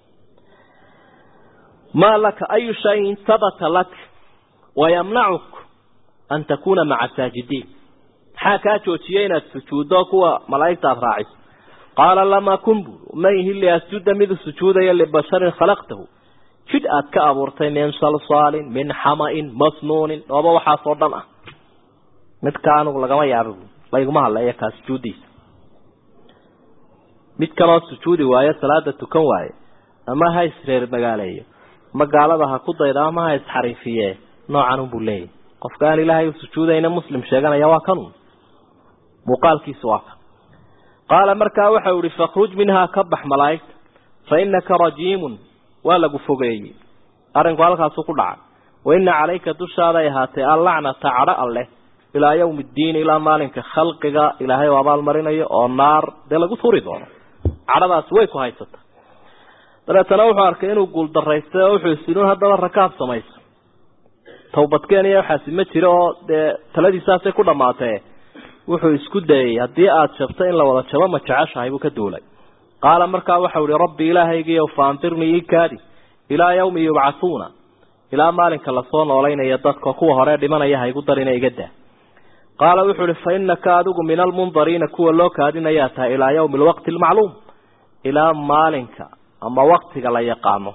Speaker 2: maa laka ayu shayin sabata lak wayamnacuk an takuuna maca saajidiin maxaa kaa joojiyay inaad sujuuddo kuwa malaa'igta aad raaciso qaala lamaa kun buu ma ihi liasjuda midu sujuudaya libasharin khalaqtahu jidh aad ka abuurtay min salsaalin min xamain masnuunin dhooba waxaasoo dhan ah midka anigu lagama yaaba bu layguma hadleeya kaa sujuuddiisa mid kaloo sujuudi waayo salaada tukan waaye ama ha isreer magaaleeyo ma gaalada ha ku dayda ama ha isxariifiye noocan unbuu leeyahy qofka aan ilaahay u sujuudayna muslim sheeganaya waa kanun muuqaalkiisu waa kan qaala markaa waxau ihi fakhruj minhaa ka bax malaa'igta fa innaka rajiimun waa lagu fogeeyey arrinku halkaasuu ku dhacay wa inna calayka dushaaday ahaatee allacnata cadho alleh ilaa yawmi ddiin ilaa maalinka khalqiga ilaahay u abaalmarinayo oo naar dee lagu turi doono cadhadaasi way ku haysata dabeetana wuxuu arkay inuu guuldaraystay oo wuxuu isinuun haddaba rakaab samayso tawbadkeen iyo waxaasi ma jiro oo dee taladiisaasay ku dhammaatee wuxuu isku dayay haddii aada jabto in la wada jabo ma jeceshahay buu ka duulay qaala markaa waxau ihi rabbi ilaahaygiiyow faandirnii ii kaadi ilaa yawmi yubcathuuna ilaa maalinka lasoo noolaynaya dadka kuwa hore dhimanaya ha igu darina iga daa qaala wuxuu ihi fa innaka adigu min almundariina kuwa loo kaadinayaa tahay ilaa yawmi alwaqti almacluum ilaa maalinka ama waktiga la yaqaano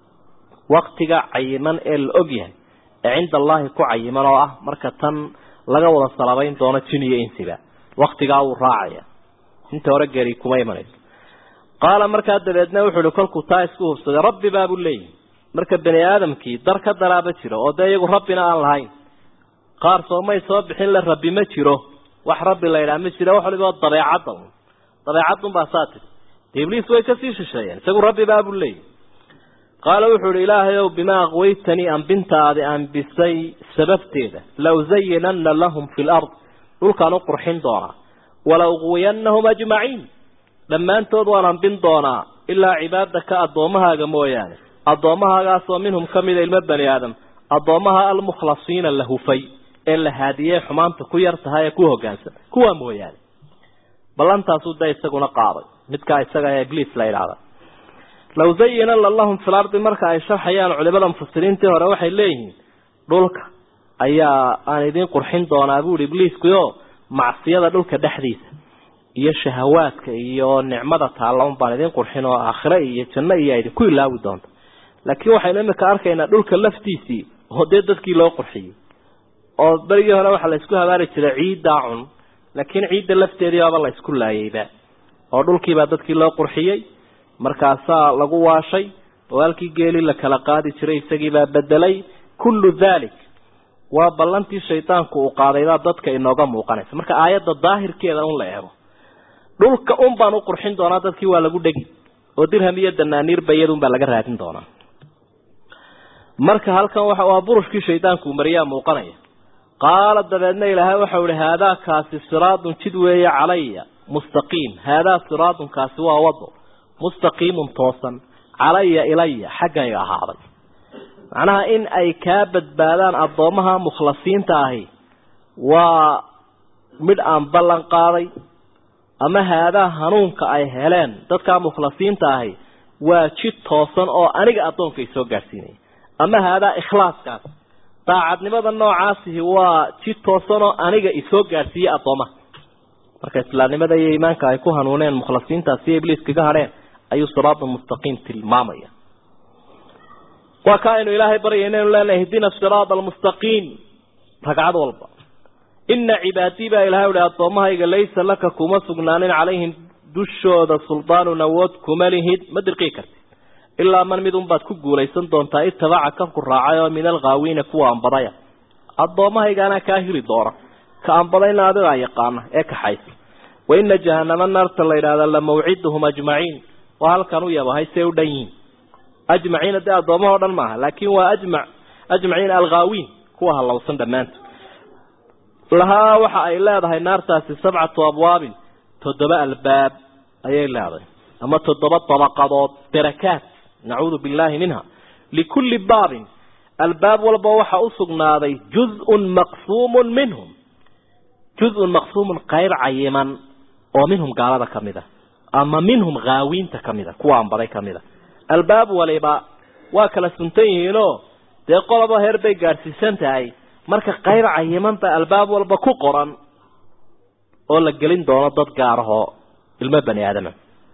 Speaker 2: waktiga cayiman ee la og yahay ee cinda allaahi ku cayiman oo ah marka tan laga wada salabayn doono jin iyo insiba waktigaa wuu raacaya inta hore geri kuma imanayso qaala markaa dabeedna wuxuu ihi kolkuu taa isku hubsaday rabbi baabuu leeyihi marka bani aadamkii dar ka daraaba jiro oo dee iyagu rabbina aan lahayn qaar soomay soo bixin le rabbi ma jiro wax rabbi la yidhaha ma jiro wax waliba dabeecadda un dabeecadunbaa saa tiri de ibliis way kasii shisheeyeen isagu rabbi baabuu leeyihi qaala wuxuu ihi ilaahay ow bimaa aqwaytanii ambintaadi ambisay sababteeda la usayinanna lahum fi lard dhulkaan u qurxin doonaa wala uqwiyanahum ajmaciin dhammaantood waan ambin doonaa ilaa cibaadaka addoommahaaga mooyaane addoommahagaasoo minhum ka mida ilmo bani aadam addoommaha almukhlasiina la hufay ee la haadiyey xumaanta ku yar tahay ee ku hoggaansan kuwaa mooyaane ballantaasuu da isaguna qaaday midkaa isaga ee ibliis la yidhaahda law zayinana lahum fil ardi marka ay sharxayaan culimada mufasiriintii hore waxay leeyihiin dhulka ayaa aan idiin qurxin doonaa buuhi ibliiskuyo macsiyada dhulka dhexdiisa iyo shahawaadka iyo nicmada taalla un baan idiin qurxin oo aakhire iyo janno iyo idinku ilaawi doonta laakiin waxaynu imika arkaynaa dhulka laftiisii oo dee dadkii loo qurxiyey oo berigii hore waxaa la isku habaari jiray ciiddaa cun laakiin ciidda lafteedii baaba la isku laayeyba oo dhulkiibaa dadkii loo qurxiyey markaasaa lagu waashay oo halkii geeli la kala qaadi jiray isagiibaa bedelay kullu dalik waa ballantii shaydaanku uu qaadaybaa dadka inooga muuqanaysa marka aayadda daahirkeeda un la eego dhulka un baan u qurxin doonaa dadkii waa lagu dhegi oo dirham iyo danaaniirba iyadun baa laga raadin doonaa marka halkan waxa waa burushkii shaydaanku mariyaa muuqanaya qaala dabeedna ilaahay waxau ihi haadaa kaasi siraadun jid weeye calaya mustaqiim haadaa siraadun kaasi waa wado mustaqiimun toosan calaya ilaya xaggayga ahaaday macnaha in ay kaa badbaadaan addoommaha mukhlasiinta ahi waa midh aan ballan qaaday ama haadaa hanuunka ay heleen dadkaa mukhlasiinta ahi waa jid toosan oo aniga addoonka ay soo gaadhsiinaya ama haadaa ikhlaaskaas daacadnimada noocaasihi waa jid toosan oo aniga isoo gaadhsiiyey addoomaha marka islaamnimada iyo iimaanka ay ku hanuuneen mukhlasiintaas iyo ibliis kaga hadheen ayuu siraada mustaqiim tilmaamaya waa ka aynu ilaahay baryay inaynu leenahay ihdina siraada almustaqiim ragcad walba ina cibaadii baa ilahay uhi addoommahayga laysa laka kuma sugnaanin calayhim dushooda suldaanun awood kuma lihid ma dirqii karti ilaa man mid unbaad ku guulaysan doontaa itabaca kanku raacay oo min alghaawiina kuwa ambadaya addoommahaygaanaa kaa hiri doona ka ambadayna adigaa yaqaana ee kaxaysa wa ina jahanama naarta la yidhahda la mawciduhum ajmaciin waa halkan u yabahay see u dhan yihiin ajmaciina dee addoommahao dhan maaha laakin waa ajmac ajmaciin alghaawiin kuwa halowsan dhammaantood lahaa waxa ay leedahay naartaasi sabcatu abwaabin toddoba albaab ayay leedahay ama toddoba dabaqadood darakaat nacuudu billahi minha likulli baabin albaab walba waxa u sugnaaday juz-un maqsuumun minhum juz-un maqsuumun qayb cayiman oo minhum gaalada ka mid a ama minhum haawiinta ka mid a kuwa anbaday ka mid a albaab waliba waa kala suntan yihiinoo dee qoloba heer bay gaadhsiisan tahay marka qayb cayiman baa albaab walba ku qoran oo la gelin doono dad gaarahoo ilmo bani aadama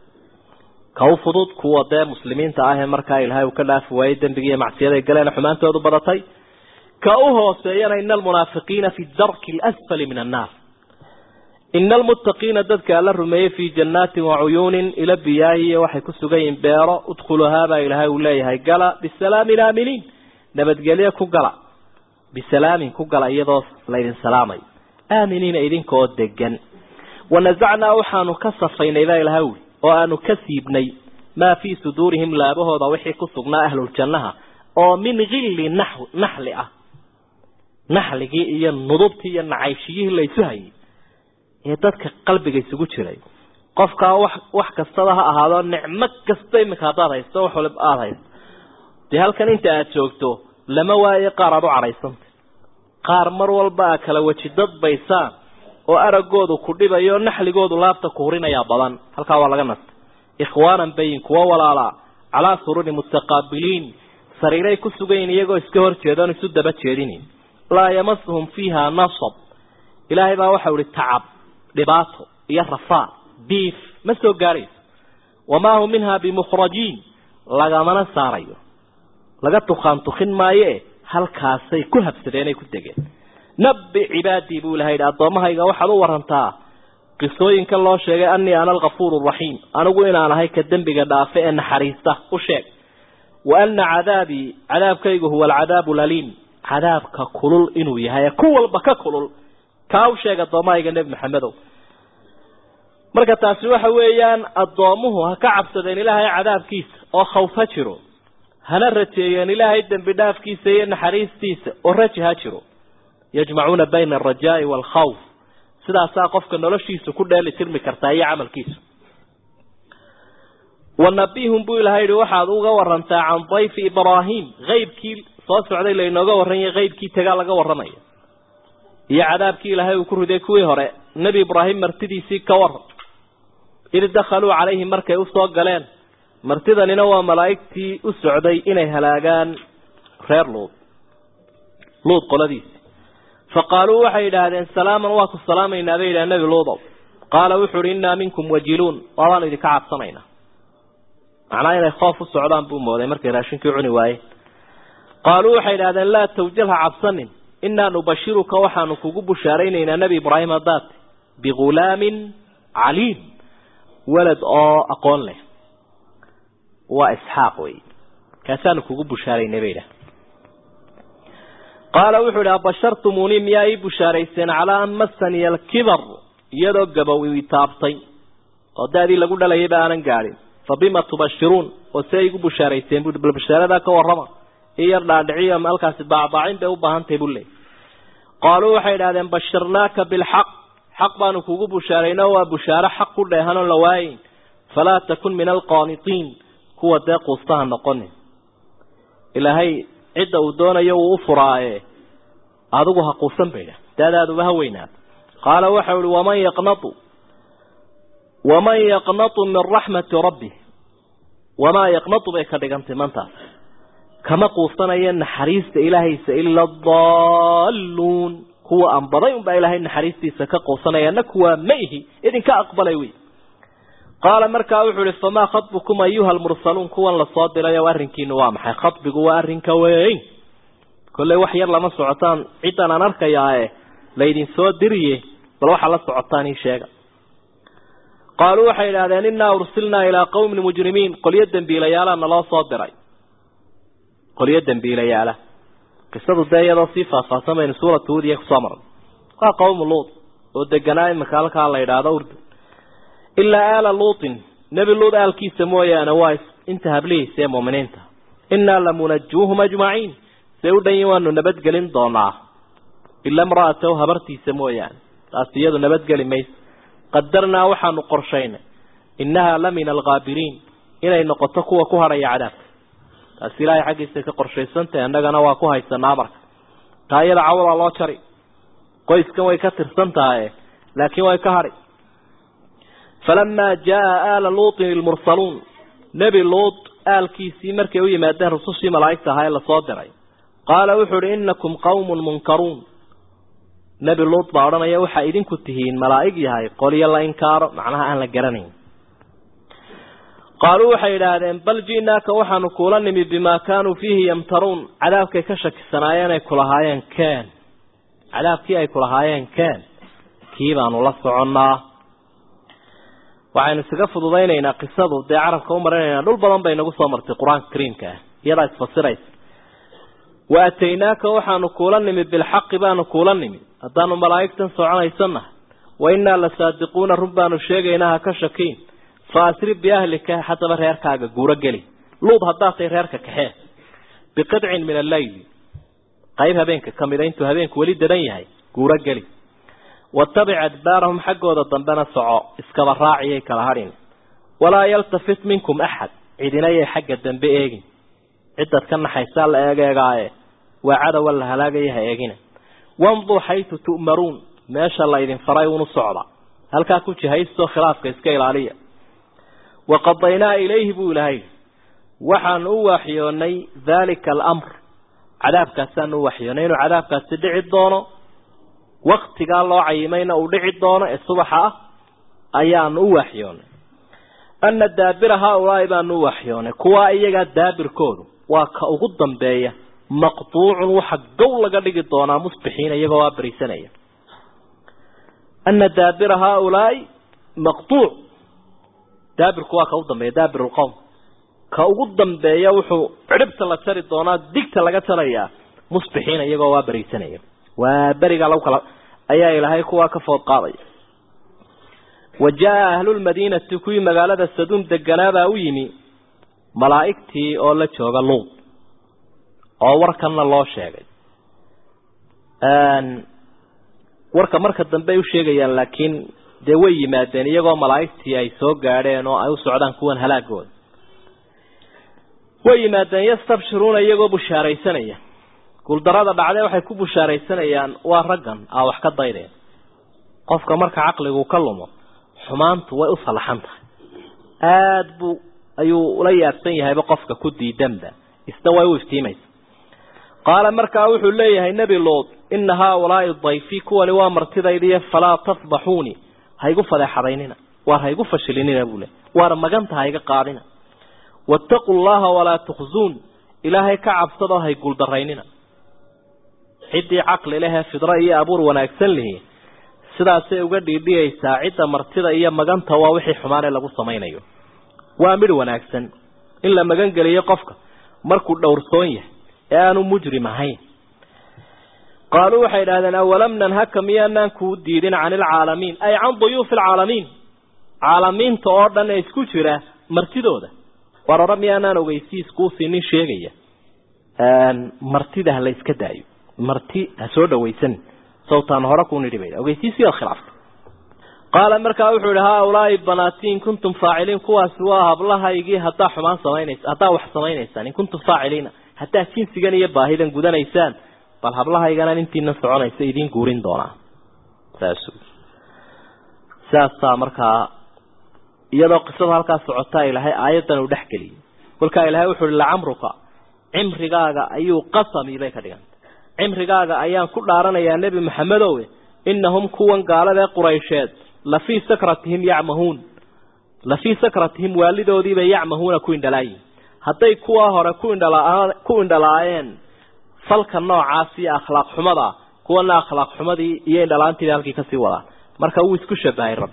Speaker 2: ka u fudud kuwa dee muslimiinta ah ee markaa ilaahay uu ka dhaafi waayey dembigiiyo macsiyaday galeen xumaantoodu badatay ka u hooseeyana ina almunaafiqiina fi darki alasfali min annaar ina almuttaqiina dadka alla rumeeyey fii jannaatin wa cuyuunin ila biyaahiiyo waxay ku sugan yihiin beero udkhuluhaabaa ilaahay uu leeyahay gala bisalaamin aaminiin nabadgelyo ku gala bisalaamin ku gala iyadoo laydin salaamayo aaminiina idinkaoo degan wanasacnaa waxaanu ka safaynay baa ilahay uli oo aanu ka siibnay maa fii suduurihim laabahooda wixii ku sugnaa ahluljannaha oo min hilli nax naxli ah naxligii iyo nudubtii iyo nacaybshiyihii laysu hayay ee dadka qalbiga isugu jiray qofkaa wax wax kastaba ha ahaado nicmo kasta iminka haddaad haysto wax waliba aada haysto dee halkan inta aada joogto lama waayo qaar aada u cadhaysanta qaar mar walba a kala weji dadbaysaan oo aragoodu ku dhibayo o naxligoodu laabta ku hurinayaa badan halkaa waa laga nastay ikhwaanan bayin kuwa walaalaa calaa sururi mutaqaabiliin sariiray ku sugayin iyagoo iska hor jeeda oon isu daba jeedinin laa yamasuhum fiiha nasab ilaahay baa waxau ihi tacab dhibaato iyo rafaad diif ma soo gaadhayso wamaa hum minha bimukhrajiin lagamana saarayo laga tukaan tukin maayoe halkaasay ku habsadeenay ku degeen nabi cibaadii buu ilaha yidhi addoommahayga waxaad u warantaa qisooyinka loo sheegay anii ana alkafuur raxiim anigu inaan ahay ka dembiga dhaafe ee naxariista u sheeg wa ana cadaabii cadaabkaygu huwa alcadaabu laliim cadaabka kulul inuu yahay ee ku walba ka kulul kaa u sheeg addoommahayga nebi maxamedow marka taasi waxa weeyaan addoomuhu ha ka cabsadeen ilaahay cadaabkiisa oo khawf ha jiro hana rajeeyeen ilaahay dembi dhaafkiisa iyo naxariistiisa oo raji ha jiro yajmacuuna bayna alrajaai waalkhawf sidaasaa qofka noloshiisa ku dheeli tirmi kartaa iyo camalkiisu wanabihum buu ilahay yihi waxaad uga warantaa can dayfi ibraahim haybkii soo socday laynooga warranyay haybkii tagaa laga warramaya iyo cadaabkii ilaahay uu ku riday kuwii hore nebi ibraahim martidiisii ka waran id dakhaluu calayhi markay usoo galeen martidanina waa malaa'igtii u socday inay halaagaan reer luud luud qoladiisi fa qaaluu waxay yidhaahdeen salaaman waa ku salaamaynaa bay yidhaha nebi luudow qaala wuxu uhi innaa minkum wajiluun waabaan idinka cabsanaynaa macnaa inay khoof u socdaan buu mooday markay raashinkii cuni waayeen qaaluu waxay idhahdeen laa tawjal ha cabsanin innaa nubashiruka waxaanu kugu bushaaraynaynaa nebi ibraahim haddaad bigulaamin caliim walad oo aqoon leh waa isxaaq wey kaasaanu kugu bushaaraynay bay idhaha qaala wuxuu idhi abashartumuunii miyaa ii bushaarayseen calaa an massaniya alkibar iyadoo gabow ii taabtay oo da-dii lagu dhalayayba aanan gaadhin fa bima tubashiruun oo see igu bushaarayseen bui bal bashaaradaa ka warrama i yar dhaadhiciyo ama halkaasi baacbaacin bay u baahan tahay buu leey qaaluu waxay idhahdeen bashirnaaka bilxaq xaq baanu kugu bushaarayno waa bushaaro xaq ku dheehan oon la waayeyn falaa takun min alqaanitiin kuwa dee quustaha noqonin ilaahay cidda uu doonayo wuu u furaaye adigu ha quusan bay idhah daadaaduba ha weynaado qaala waxau ihi waman yaqnatu waman yaqnatu min raxmati rabbi wamaa yaqnatu bay ka dhigantay mantaas kama quusanaya naxariista ilaahaysa ila adaalluun kuwa aan baday unbaa ilaahay naxariistiisa ka quusanayana kuwaa ma ihi idinka aqbalay wey qaala markaa wuxuu ihi famaa khadbukum ayuha almursaluun kuwan lasoo dirayo arrinkiinu waa maxay khadbigu waa arrinka weyn kolley wax yar lama socotaan ciddan aan arkayaae laydin soo diriye bal waxaa la socotaan ii sheega qaaluu waxay idhahdeen innaa ursilnaa ilaa qawmin mujrimiin qolyo dembiilayaala naloo soo diray qolyo dembiilayaala qisadu dee iyadoo sii faahfaahsan baynu suuratu hudiya kusoo marnay waa qawmu luut oo deganaa imika halkaa la yidhaahdo urdu ilaa aala luutin nebi luut aalkiisa mooyaane waa inta hablihiisa ee muuminiinta innaa lamunajuuhum ajmaciin say u dhan yihin waanu nabadgelin doonaa ila imra'atahu habartiisa mooyaane taas iyadu nabadgeli mayso qadarnaa waxaanu qorshaynay innahaa la min alghaabiriin inay noqoto kuwa ku hadhaya cadaabka taasi ilaahay xaggiisay ka qorshaysantahay annagana waa ku haysanaa marka taa iyada cawalaa loo jari qoyskan way ka tirsan tahaye laakiin way ka hadhi falamaa jaa aala luutin ilmursaluun nebi luut aalkiisii markay u yimaadeen rusushii malaa'igta ahaa ee lasoo diray qaala wuxuu uhi innakum qawmun munkaruun nebi luut baa odhanaya waxaa idinku tihiin malaa'ig yahay qolyo la inkaaro macnaha aan la garanayn qaaluu waxay idhaahdeen bal ji'naaka waxaanu kuula nimi bimaa kaanuu fiihi yamtaruun cadaabkay ka shakisanaayeen ay kulahaayeen keen cadaabkii ay kulahaayeen keen kii baanu la soconnaa waxaynu isaga fududaynaynaa qisadu dee carabka u marinaynaa dhul badan bay nagu soo martay qur-aanka kariimka ah iyadaa isfasiraysa wa ataynaaka waxaanu kuula nimi bilxaqi baanu kuula nimi haddaanu malaa'igtan soconaysanahay wa innaa la saadiquuna run baanu sheegaynaa ha ka shakiin fa asri biahlika haddaba reerkaaga guuro geli luud haddaad tahay reerka kaxee biqidcin min alleyli qayb habeenka ka mida intuu habeenku weli dadan yahay guuro geli watabic adbaarahum xaggooda dambena soco iskaba raaciyay kala hadhin walaa yaltafit minkum axad cidinayay xagga dambe eegin cidaad ka naxaysaa la eegeegaaye waa cadowa la halaagaya ha eegina wamduu xaytu tu'maruun meesha la idin faray unu socda halkaa ku jihaysto khilaafka iska ilaaliya waqadaynaa ilayhi buu ilahay waxaanu u waxyoonay dhalika alamr cadaabkaasaanu u waxyoonay inuu cadaabkaasi dhici doono waktigaa loo cayimayna uu dhici doono ee subaxa ah ayaanu u waxyoonay ana daabira haaulaai baanu u waxyoonay kuwaa iyagaa daabirkoodu waa ka ugu dambeeya maqtuucun waxa gow laga dhigi doonaa musbixiina iyagoo waa berisanaya ana daabira haaulaai maqtuuc daabirku waa ka ugu dambeeya daabir lqowm ka ugu dambeeya wuxuu cidhibta la jari doonaa digta laga jarayaa musbixiina iyagoo waa berisanaya waa berigaa lagu kala ayaa ilaahay kuwaa ka food qaadaya wa jaa ahlulmadiinati kuwii magaalada saduum deganaabaa u yimi malaa'igtii oo la jooga luud oo warkanna loo sheegay warka marka dambe ay u sheegayaan laakiin dee way yimaadeen iyagoo malaa'igtii ay soo gaadheen oo ay u socdaan kuwan halaagooda way yimaadeen yastabshiruuna iyagoo bushaaraysanaya guuldarada dhacdee waxay ku bushaaraysanayaan waa raggan aa wax ka daydeen qofka marka caqligu ka lumo xumaantu way u salaxan tahay aada buu ayuu ula yaabsan yahayba qofka ku diidanba isna way u iftiimaysa qaala markaa wuxuu leeyahay nebi luud ina haaulaai dayfii kuwani waa martidaydiiyo falaa tafdaxuuni haygu fadeexadaynina waar haygu fashilinina buu leey waar maganta hayga qaadina waataquu llaha walaa tukhzuun ilaahay ka cabsadoo hay guuldaraynina ciddii caqli lehee fidro iyo abuur wanaagsan lihi sidaasay uga dhiidhiyaysaa cidda martida iyo maganta waa wixii xumaanee lagu samaynayo waa midh wanaagsan in la magan geliyo qofka markuu dhowrsoon yahay ee aanu mujrim ahayn qaaluu waxay idhahdeen awalam nanhaka miyaanaan kuu diidin cani ilcaalamiin ay can duyuufi alcaalamiin caalamiinta oo dhan ee isku jira martidooda war ora miyaanaan ogeysiis kuu siinin sheegaya martida ha la iska daayo marti ha soo dhawaysan sawtaan hore ku nidhi bay ogeysiisiyaad khilaaftay qaala markaa wuxuu yihi haaulaai banaatiin kuntum faaciliin kuwaasi waa hablahaygii haddaa xumaan samaynaysa haddaa wax samaynaysaan in kuntum faaciliina haddaa jinsigan iyo baahidan gudanaysaan bal hablahayganaan intiina soconaysa idiin guurin doonaa saas saasaa markaa iyadoo qisada halkaa socotaa ilaahay aayadan uu dhex geliyay kolkaa ilaahay wuxu uhi lacamruka cimrigaaga ayuu qasami bay ka dhigantay cimrigaaga ayaan ku dhaaranayaa nebi maxamedowe inahum kuwan gaalada ee quraysheed lafii sakratihim yacmahuun lafii sakratihim waalidoodiibay yacmahuuna ku indhalaayihin hadday kuwaa hore ku indhala ku indhalaayeen falka noocaas iyo akhlaaq xumada kuwana akhlaaq xumadii iyo indhalaantiiba halkii kasii wadaan marka wuu isku shabahay rabbi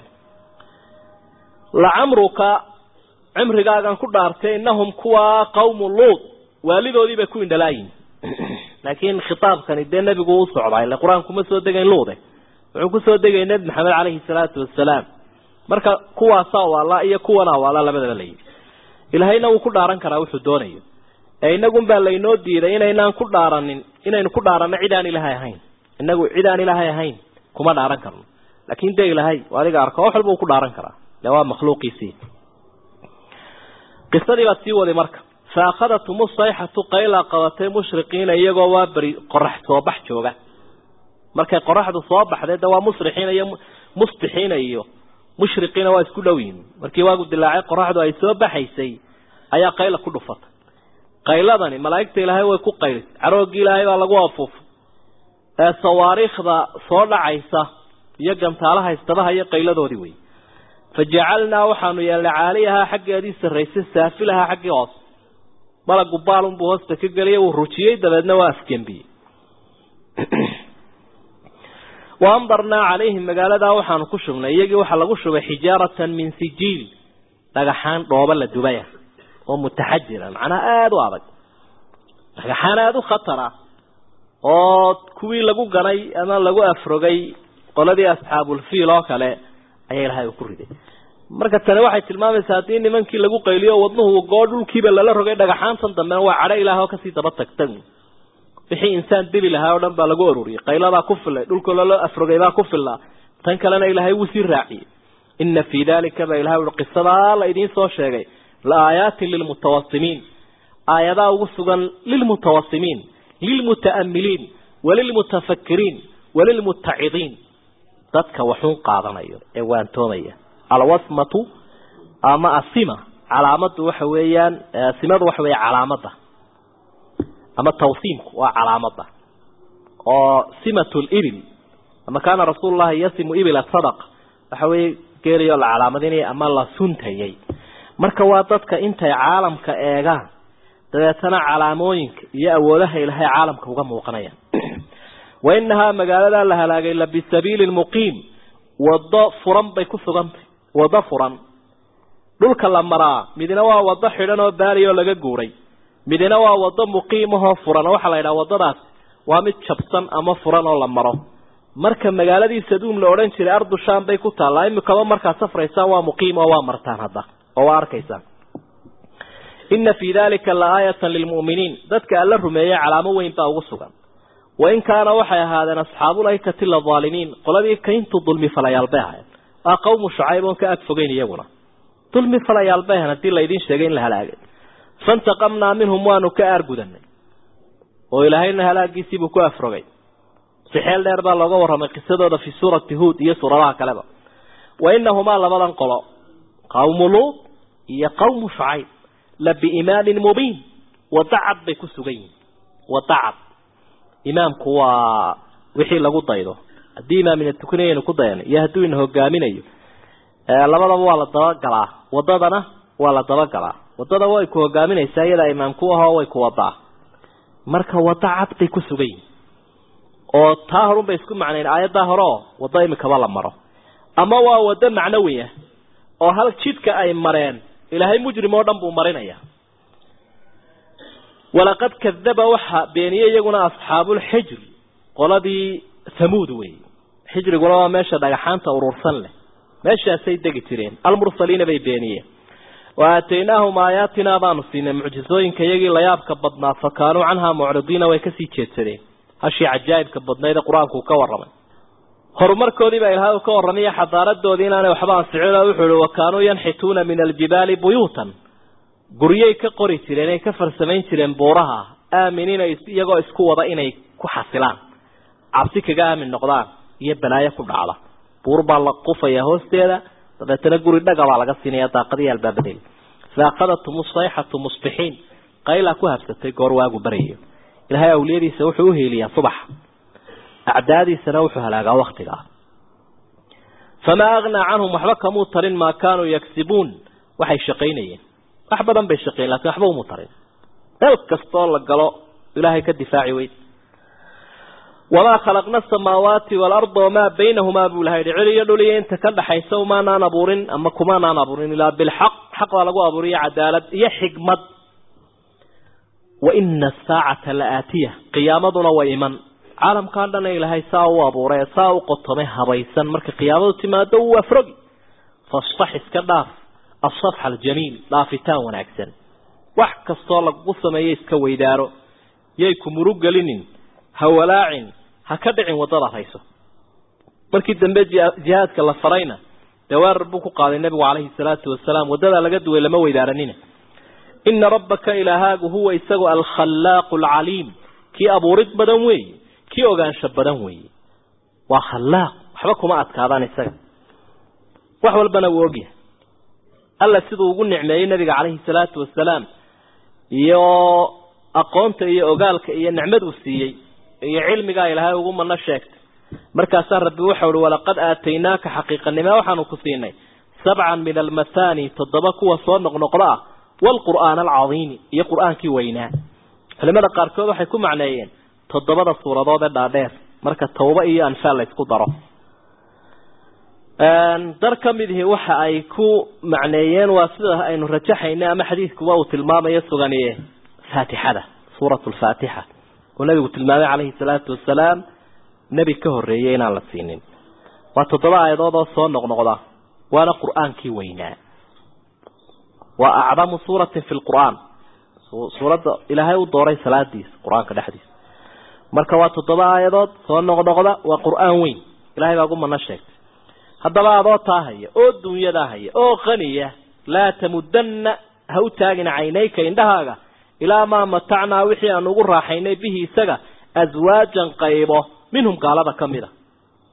Speaker 2: lacamruka cimrigaagan ku dhaartay inahum kuwaa qawmu luud waalidoodii bay ku indhalaayihin laakiin khitaabkani dee nebigu u socdaa ile qur-aanku ma soo degayn luude wuxuu kusoo degay nebi maxamed caleyhi salaatu wasalaam marka kuwaasaa waala iyo kuwanaa waala labadaba layidhi ilaahayna wuu ku dhaaran karaa wuxuu doonayo ee inagun baa laynoo diiday inaynaan ku dhaaranin inaynu ku dhaaranno cid aan ilaahay ahayn inagu cid aan ilaahay ahayn kuma dhaaran karno laakin de ilaahay adiga arka wax walba uu ku dhaaran karaa le waa makhluuqiisii qisadii baad sii waday marka fa akhadathum sayxatu qaylaa qabatay mushriqiina iyagoo waa beri qorax soo bax jooga markay qoraxdu soo baxday de waa musrixiina iyo musbixiina iyo mushriqiina waa isku dhow yihin markii waagu dilaacay qoraxdu ay soo baxaysay ayaa qayla ku dhufatay qayladani malaa'igta ilaahay way ku qaylisay carooggii ilaahay baa lagu afuufay ee sawaariikhda soo dhacaysa iyo gantaalaha istabaha iyo qayladoodii wey fajacalnaa waxaanu yeelnay caaliyahaa xaggeedii sarraysay saafilahaa xaggii hoose malagu baalunbuu hoosta ka geliyay wuu rujiyey dabeedna waa afgembiyey wa amdarnaa calayhim magaaladaa waxaanu ku shubnay iyagii waxaa lagu shubay xijaaratan min sijiil dhagaxaan dhooba la dubaya oo mutaxajira macnaha aada u adag dhagaxaan aada u khatara oo kuwii lagu ganay ama lagu afrogay qoladii asxaabulfiil oo kale ayaa ilahay uu ku riday marka tani waxay tilmaamaysaa haddii nimankii lagu qayliyo wadnuhu goo dhulkiiba lala rogay dhagaxaantan dambena waa cadho ilaah oo kasii daba tagtag wixii insaan dili lahaa oo dhan baa lagu ururiyay qayladaa ku filay dhulka lala afrogay baa ku filaa tan kalena ilaahay wuu sii raaciyey ina fii dalika ba ilahay ui qisadaa la idiin soo sheegay la aayaatin lilmutawasimiin aayadaa ugu sugan lilmutawasimiin lilmuta'amiliin walilmutafakiriin walilmutacidiin dadka waxun qaadanayo ee waantoomaya alwasmatu ama asima calaamadu waxa weeyaan simadu waxa weeye calaamada ama tawsiimku waa calaamada oo simatu libil ama kaana rasuulu llahi yasimu ibila sadaqa waxa weeye geeliyo la calaamadinaya ama la suntayay marka waa dadka intay caalamka eegaan dabeetana calaamooyinka iyo awoodaha ilahay caalamka uga muuqanayaan wa inahaa magaaladaa la halaagay la bisabiili muqiim wado furan bay ku sugantay wado furan dhulka la maraa midna waa wado xidhan oo baali oo laga guuray midna waa wado muqiimahoo furan oo waxaa la yidhaha wadadaas waa mid jabsan ama furan oo la maro marka magaaladii saduum la odhan jiray ardu sham bay ku taallaa imikaba markaad safraysaan waa muqiim oo waa martaan hadda oo waa arkaysaan ina fii dalika la aayatan lilmu'miniin dadka alla rumeeyey calaamo weyn baa ugu sugan wain kaana waxay ahaadeen asxaabulaykati ladaalimiin qoladii kayntu dulmi falayaal bay ahayen waa qawmu shucayb oon ka ag fogeyn iyaguna dulmi falayaal bay ahayen haddii laydin sheegay in la halaagay faintaqamnaa minhum waanu ka aargudanay oo ilaahayna halaagiisiibuu ku afrogay si xeel dheer baa looga warramay qisadooda fi suurati huod iyo suuradaha kaleba wa inahumaa labadan qolo qawmu luud iyo qawmu shucayb la biimaamin mubiin wadacad bay ku sugan yihin wadacad imaamku waa wixii lagu daydo haddii imaamina tukanayaynu ku dayan iyo hadduu ina hogaaminayo labadaba waa la dabagalaa wadadana waa la dabagalaa wadada way ku hogaaminaysaa iyadaa imaamku ahoo way ku wadaa marka wadacad bay ku sugan yihin oo taa horun bay isku macnayn aayaddaa hore oo waddo imikaba la maro ama waa waddo macnawi ah oo hal jidka ay mareen ilaahay mujrim oo dhan buu marinaya walaqad kadaba waxa beeniyey iyaguna asxaabulxijri qoladii hamuud weeye xijriguna waa meesha dhagaxaanta urursan leh meeshaasay degi jireen almursaliina bay beeniyeen wa aataynaahum aayaatinaa baanu siinay mucjizooyinka iyagii layaabka badnaa fa kaanuu canhaa mucridiina way kasii jeedsadeen hashii cajaa'ibka badnayd ee qur-aanku ka warramay horumarkoodii baa ilaahay ka warramaya xadaaradoodii inaanay waxba ansicin oo wuxuu ihi wa kaanuu yanxituuna min aljibaali buyuutan guryay ka qori jireen ay ka farsamayn jireen buuraha aaminiina iyagoo isku wada inay ku xasilaan cabsi kaga aamin noqdaan iyo balaayo ku dhacda buur baa la qufaya hoosteeda dabeetana guri dhaga baa laga siinaya daaqadii albaabadeyda fa akhadatum sayxatu musbixiin qaylaa ku habsatay goor waagu baryayo ilaahay awliyadiisa wuxuu uheeliyaa subaxa acdaadiisana wuxuu halaagaa waktigaa famaa agnaa canhum waxba kamuu tarin maa kaanuu yagsibuun waxay shaqaynayeen wax badan bay shaqeyen lakin waxba umu tarin meel kastoo la galo ilaahay ka difaaci weyd wamaa khalaqna asamaawaati waalarda wamaa baynahumaa buu ilahay yihi cil iyo dhul iyo inta ka dhaxaysa umaanaan abuurin ama kumaanaan abuurin ilaa bilxaq xaq baa lagu abuuriyo cadaalad iyo xikmad wa ina asaacata la aatiya qiyaamaduna way iman caalamkaa dhan ilaahay saa u abuuray saa u qotomay habaysan marka qiyaamadu timaado wuu afrogi fasfax iska dhaaf asafxa aljamiil dhaafitaan wanaagsan wax kastoo lagu sameeyo iska weydaaro yay ku murug gelinin ha walaacin ha ka dhicin waddada hayso markii dambe jihaadka la farayna dee weerar buu ku qaaday nebigu calayhi salaatu wasalaam waddadaa laga duway lama weydaaranina ina rabbaka ilaahaagu huwa isagu alkhallaaqu alcaliim kii abuurid badan weeye kii ogaansho badan weeye waa khallaaq waxba kuma adkaadaan isaga wax walbana wuu ogyahay alla siduu ugu nicmeeyey nabiga calayhi salaatu wasalaam iyo aqoonta iyo ogaalka iyo nicmaduu siiyey iyo cilmigaa ilaahay ugu mano sheegtay markaasaa rabbi waxau uhi walaqad aataynaaka xaqiiqanimo waxaanu ku siinay sabcan min almathani toddoba kuwa soo noqnoqdo ah waalqur'aan alcadiimi iyo qur-aankii weynaa culimada qaarkood waxay ku macneeyeen toddobada suuradood ee dhaadheer marka tawba iyo anfaal la isku daro dar ka mid ihi waxa ay ku macneeyeen waa sida aynu rajaxayna ama xadiidkuba uu tilmaamayo suganiye faatixada suuratu lfaatixa oo nabigu tilmaamay calayhi salaatu wasalaam nebi ka horreeyey inaan la siinin waa toddoba aayadood oo soo noqnoqda waana qur-aankii weynaa waa acdamu suuratin fi lqur'aan suuradda ilaahay u dooray salaadiisa qur-aanka dhexdiisa marka waa toddoba aayadood soo noqnoqda waa qur-aan weyn ilahay baa ugu mano sheegtay haddaba adoo taa haya oo dunyadaa haya oo qaniya laa tamudanna ha u taagin caynayka indhahaaga ilaa maa matacnaa wixii aan ugu raaxaynay bihi isaga aswaajan qaybo minhum gaalada ka mid a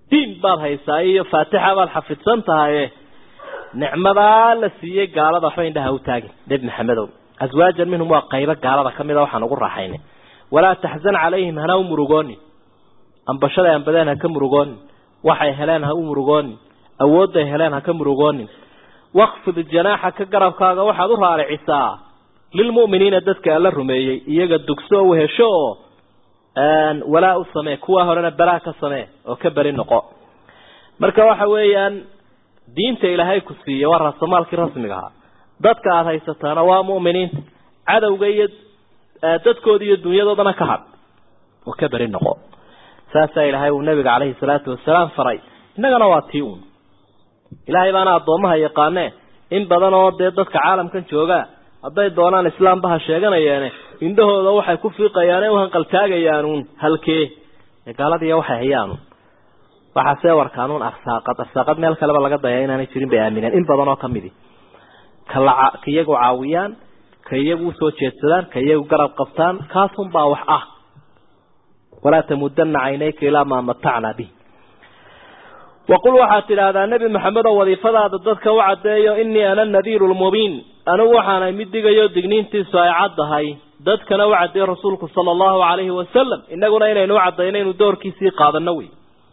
Speaker 2: diin baad haysaa iyo faatixa baad xafidsan tahaye nicmadaa la siiyey gaalada waxba indhaha u taagin nebi maxamedow aswaajan minhum waa qaybo gaalada ka mid a waxaan ugu raaxaynay walaa taxzan calayhim hana u murugoonin ambashaday ambadeen ha ka murugoonin waxay heleen ha u murugoonin awoodday heleen ha ka murugoonin waqfid janaaxaka garabkaaga waxaad u raaricisaa lilmu'miniina dadka alla rumeeyey iyaga dugso o wehesho oo walaa u samee kuwaa horena balaa ka samee oo ka beri noqo marka waxa weeyaan diinta ilaahay ku siiye waa raasamaalkii rasmiga ahaa dadka aada haysataana waa mu'miniinta cadowga iyo dadkooda iyo dunyadoodana ka hadh oo ka beri noqo saasaa ilaahay uu nabiga caleyhi salaatu wasalaam faray innagana waa tii uun ilaahay baana addoommaha yaqaanee in badan oo dee dadka caalamkan joogaa hadday doonaan islaambaha sheeganayeene indhahooda waxay ku fiiqayaane u hanqaltaagayaanuun halkee gaaladiiya waxay hayaanuun waxaasee warkaanuun arsaaqad arsaaqad meel kaleba laga daya inaanay jirin bay aamineen in badan oo kamidi kala ka iyagu caawiyaan ka iyagu usoo jeedsadaan ka iyagu garab qabtaan kaasunbaa wax ah walaa tamudana caynayka ilaa maa matacnaa bih waqul waxaad tidhaahdaa nebi maxamed oo wadiifadaada dadka u caddeeyo inii ana nadiiru lmubiin anigu waxaanay mid digayo digniintiisu ay caddahay dadkana u caddeeyo rasuulku sala allahu calayhi wasalam inaguna inaynu u caddayno inuu doorkiisii qaadano wey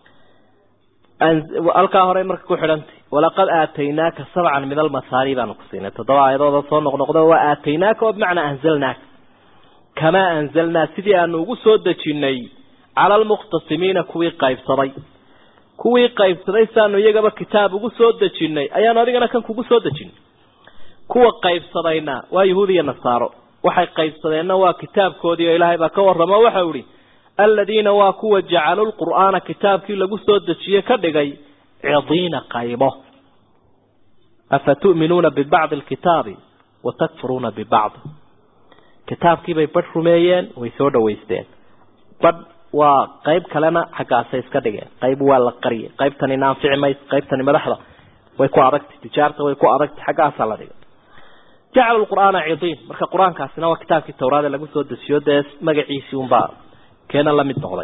Speaker 2: halkaa horey marka ku xidhantay walaqad aataynaaka sabcan min almasaani baanu ku siinay toddoba aayadooda soo noqnoqdo waa aataynaaka oo bimacnaa anzalnaaka kamaa anzalnaa sidii aanu ugu soo dejinay cala almuqtasimiina kuwii qaybsaday kuwii qaybsaday saanu iyagaba kitaab ugu soo dejinay ayaanu adigana kan kugu soo dejinay kuwa qaybsadayna waa yahuud iyo nasaaro waxay qaybsadeenna waa kitaabkoodii oo ilaahay baa ka warramo waxau ihi aladiina waa kuwa jacaluu lqur'aana kitaabkii lagu soo dejiye ka dhigay cidiina qaybo afa tu'minuuna bibacdi alkitaabi wa takfuruuna bibacd kitaabkiibay badh rumeeyeen way soo dhawaysteen badh waa qayb kalena xaggaasay iska dhigeen qayb waa la qariyay qaybtani naanfici mayso qaybtani madaxda way ku adagtay tijaarta way ku adagtay xaggaasaa la dhigay jacalu lqur'aana cidiin marka qur-aankaasina waa kitaabkii tawraada lagu soo dejiyo dee magaciisii unbaa keena la mid noqday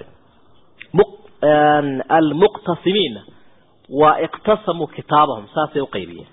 Speaker 2: almuqtasimiina waa iqtasamuu kitaabahum saasay uqaybiyeen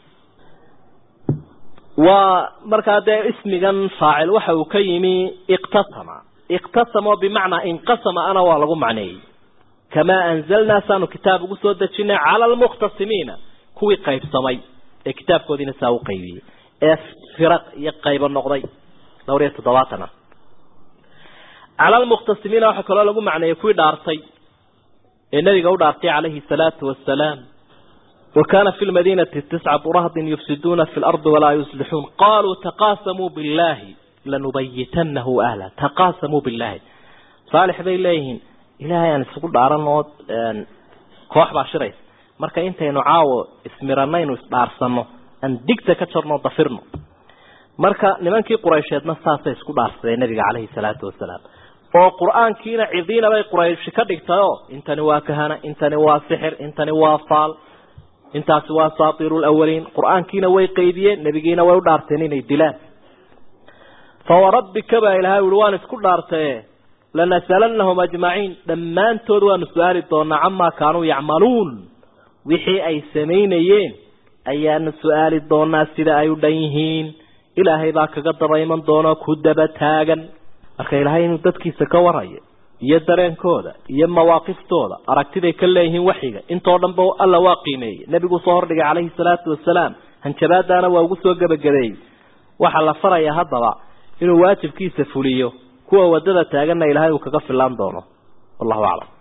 Speaker 2: waa markaa dee ismigan faacil waxa uu ka yimi iqtasama iqtasama bimacnaa inqasama ana waa lagu macneeyey kamaa anzalnaa saanu kitaab ugu soo dejinay cala almuqtasimiina kuwii qaybsamay ee kitaabkoodiina saa u qaybiyey ee firaq iyo qaybo noqday dhowr iyo toddobaatana cala almuqtasimiina waxaa kaloo lagu macneeyey kuwii dhaartay ee nabiga u dhaartay calayhi salaatu wasalaam wa kaana fi lmadiinati tiscatu rahdin yufsiduuna fi lardi walaa yuslixuun qaluu taqaasamuu billahi lanubayitanahu ahla taqaasamuu billahi saalix bay leeyihiin ilaahay aan isugu dhaaran oo koox baa shiraysa marka intaynu caawo ismiranaynu isdhaarsano aan digta ka jarno dafirno marka nimankii quraysheedna saasay isku dhaarsadeen nabiga caleyhi salaatu wasalaam oo qur-aankiina cidiina bay qurayshi ka dhigtayoo intani waa kahana intani waa sixir intani waa faal intaasi waa saatiru lawaliin qur-aankiina way qaydiyeen nebigiina way u dhaarteen inay dilaan fawarabbika baa ilahay uhi waan isku dhaartaye lanasalanahum ajmaciin dhammaantood waanu su-aali doonaa camaa kaanuu yacmaluun wixii ay samaynayeen ayaanu su-aali doonaa sida ay u dhan yihiin ilaahay baa kaga daba iman doona ku daba taagan marka ilaahay inuu dadkiisa ka warayo iyo dareenkooda iyo mawaaqiftooda aragtiday ka leeyihiin waxyiga intoo dhanba alla waa qiimeeyey nebiguu soo hordhigay calayhi salaatu wasalaam hanjabaadaana waa ugu soo gebagabeeyey waxaa la farayaa haddaba inuu waajibkiisa fuliyo kuwa wadada taaganna ilaahay uu kaga filaan doono wallahu aclam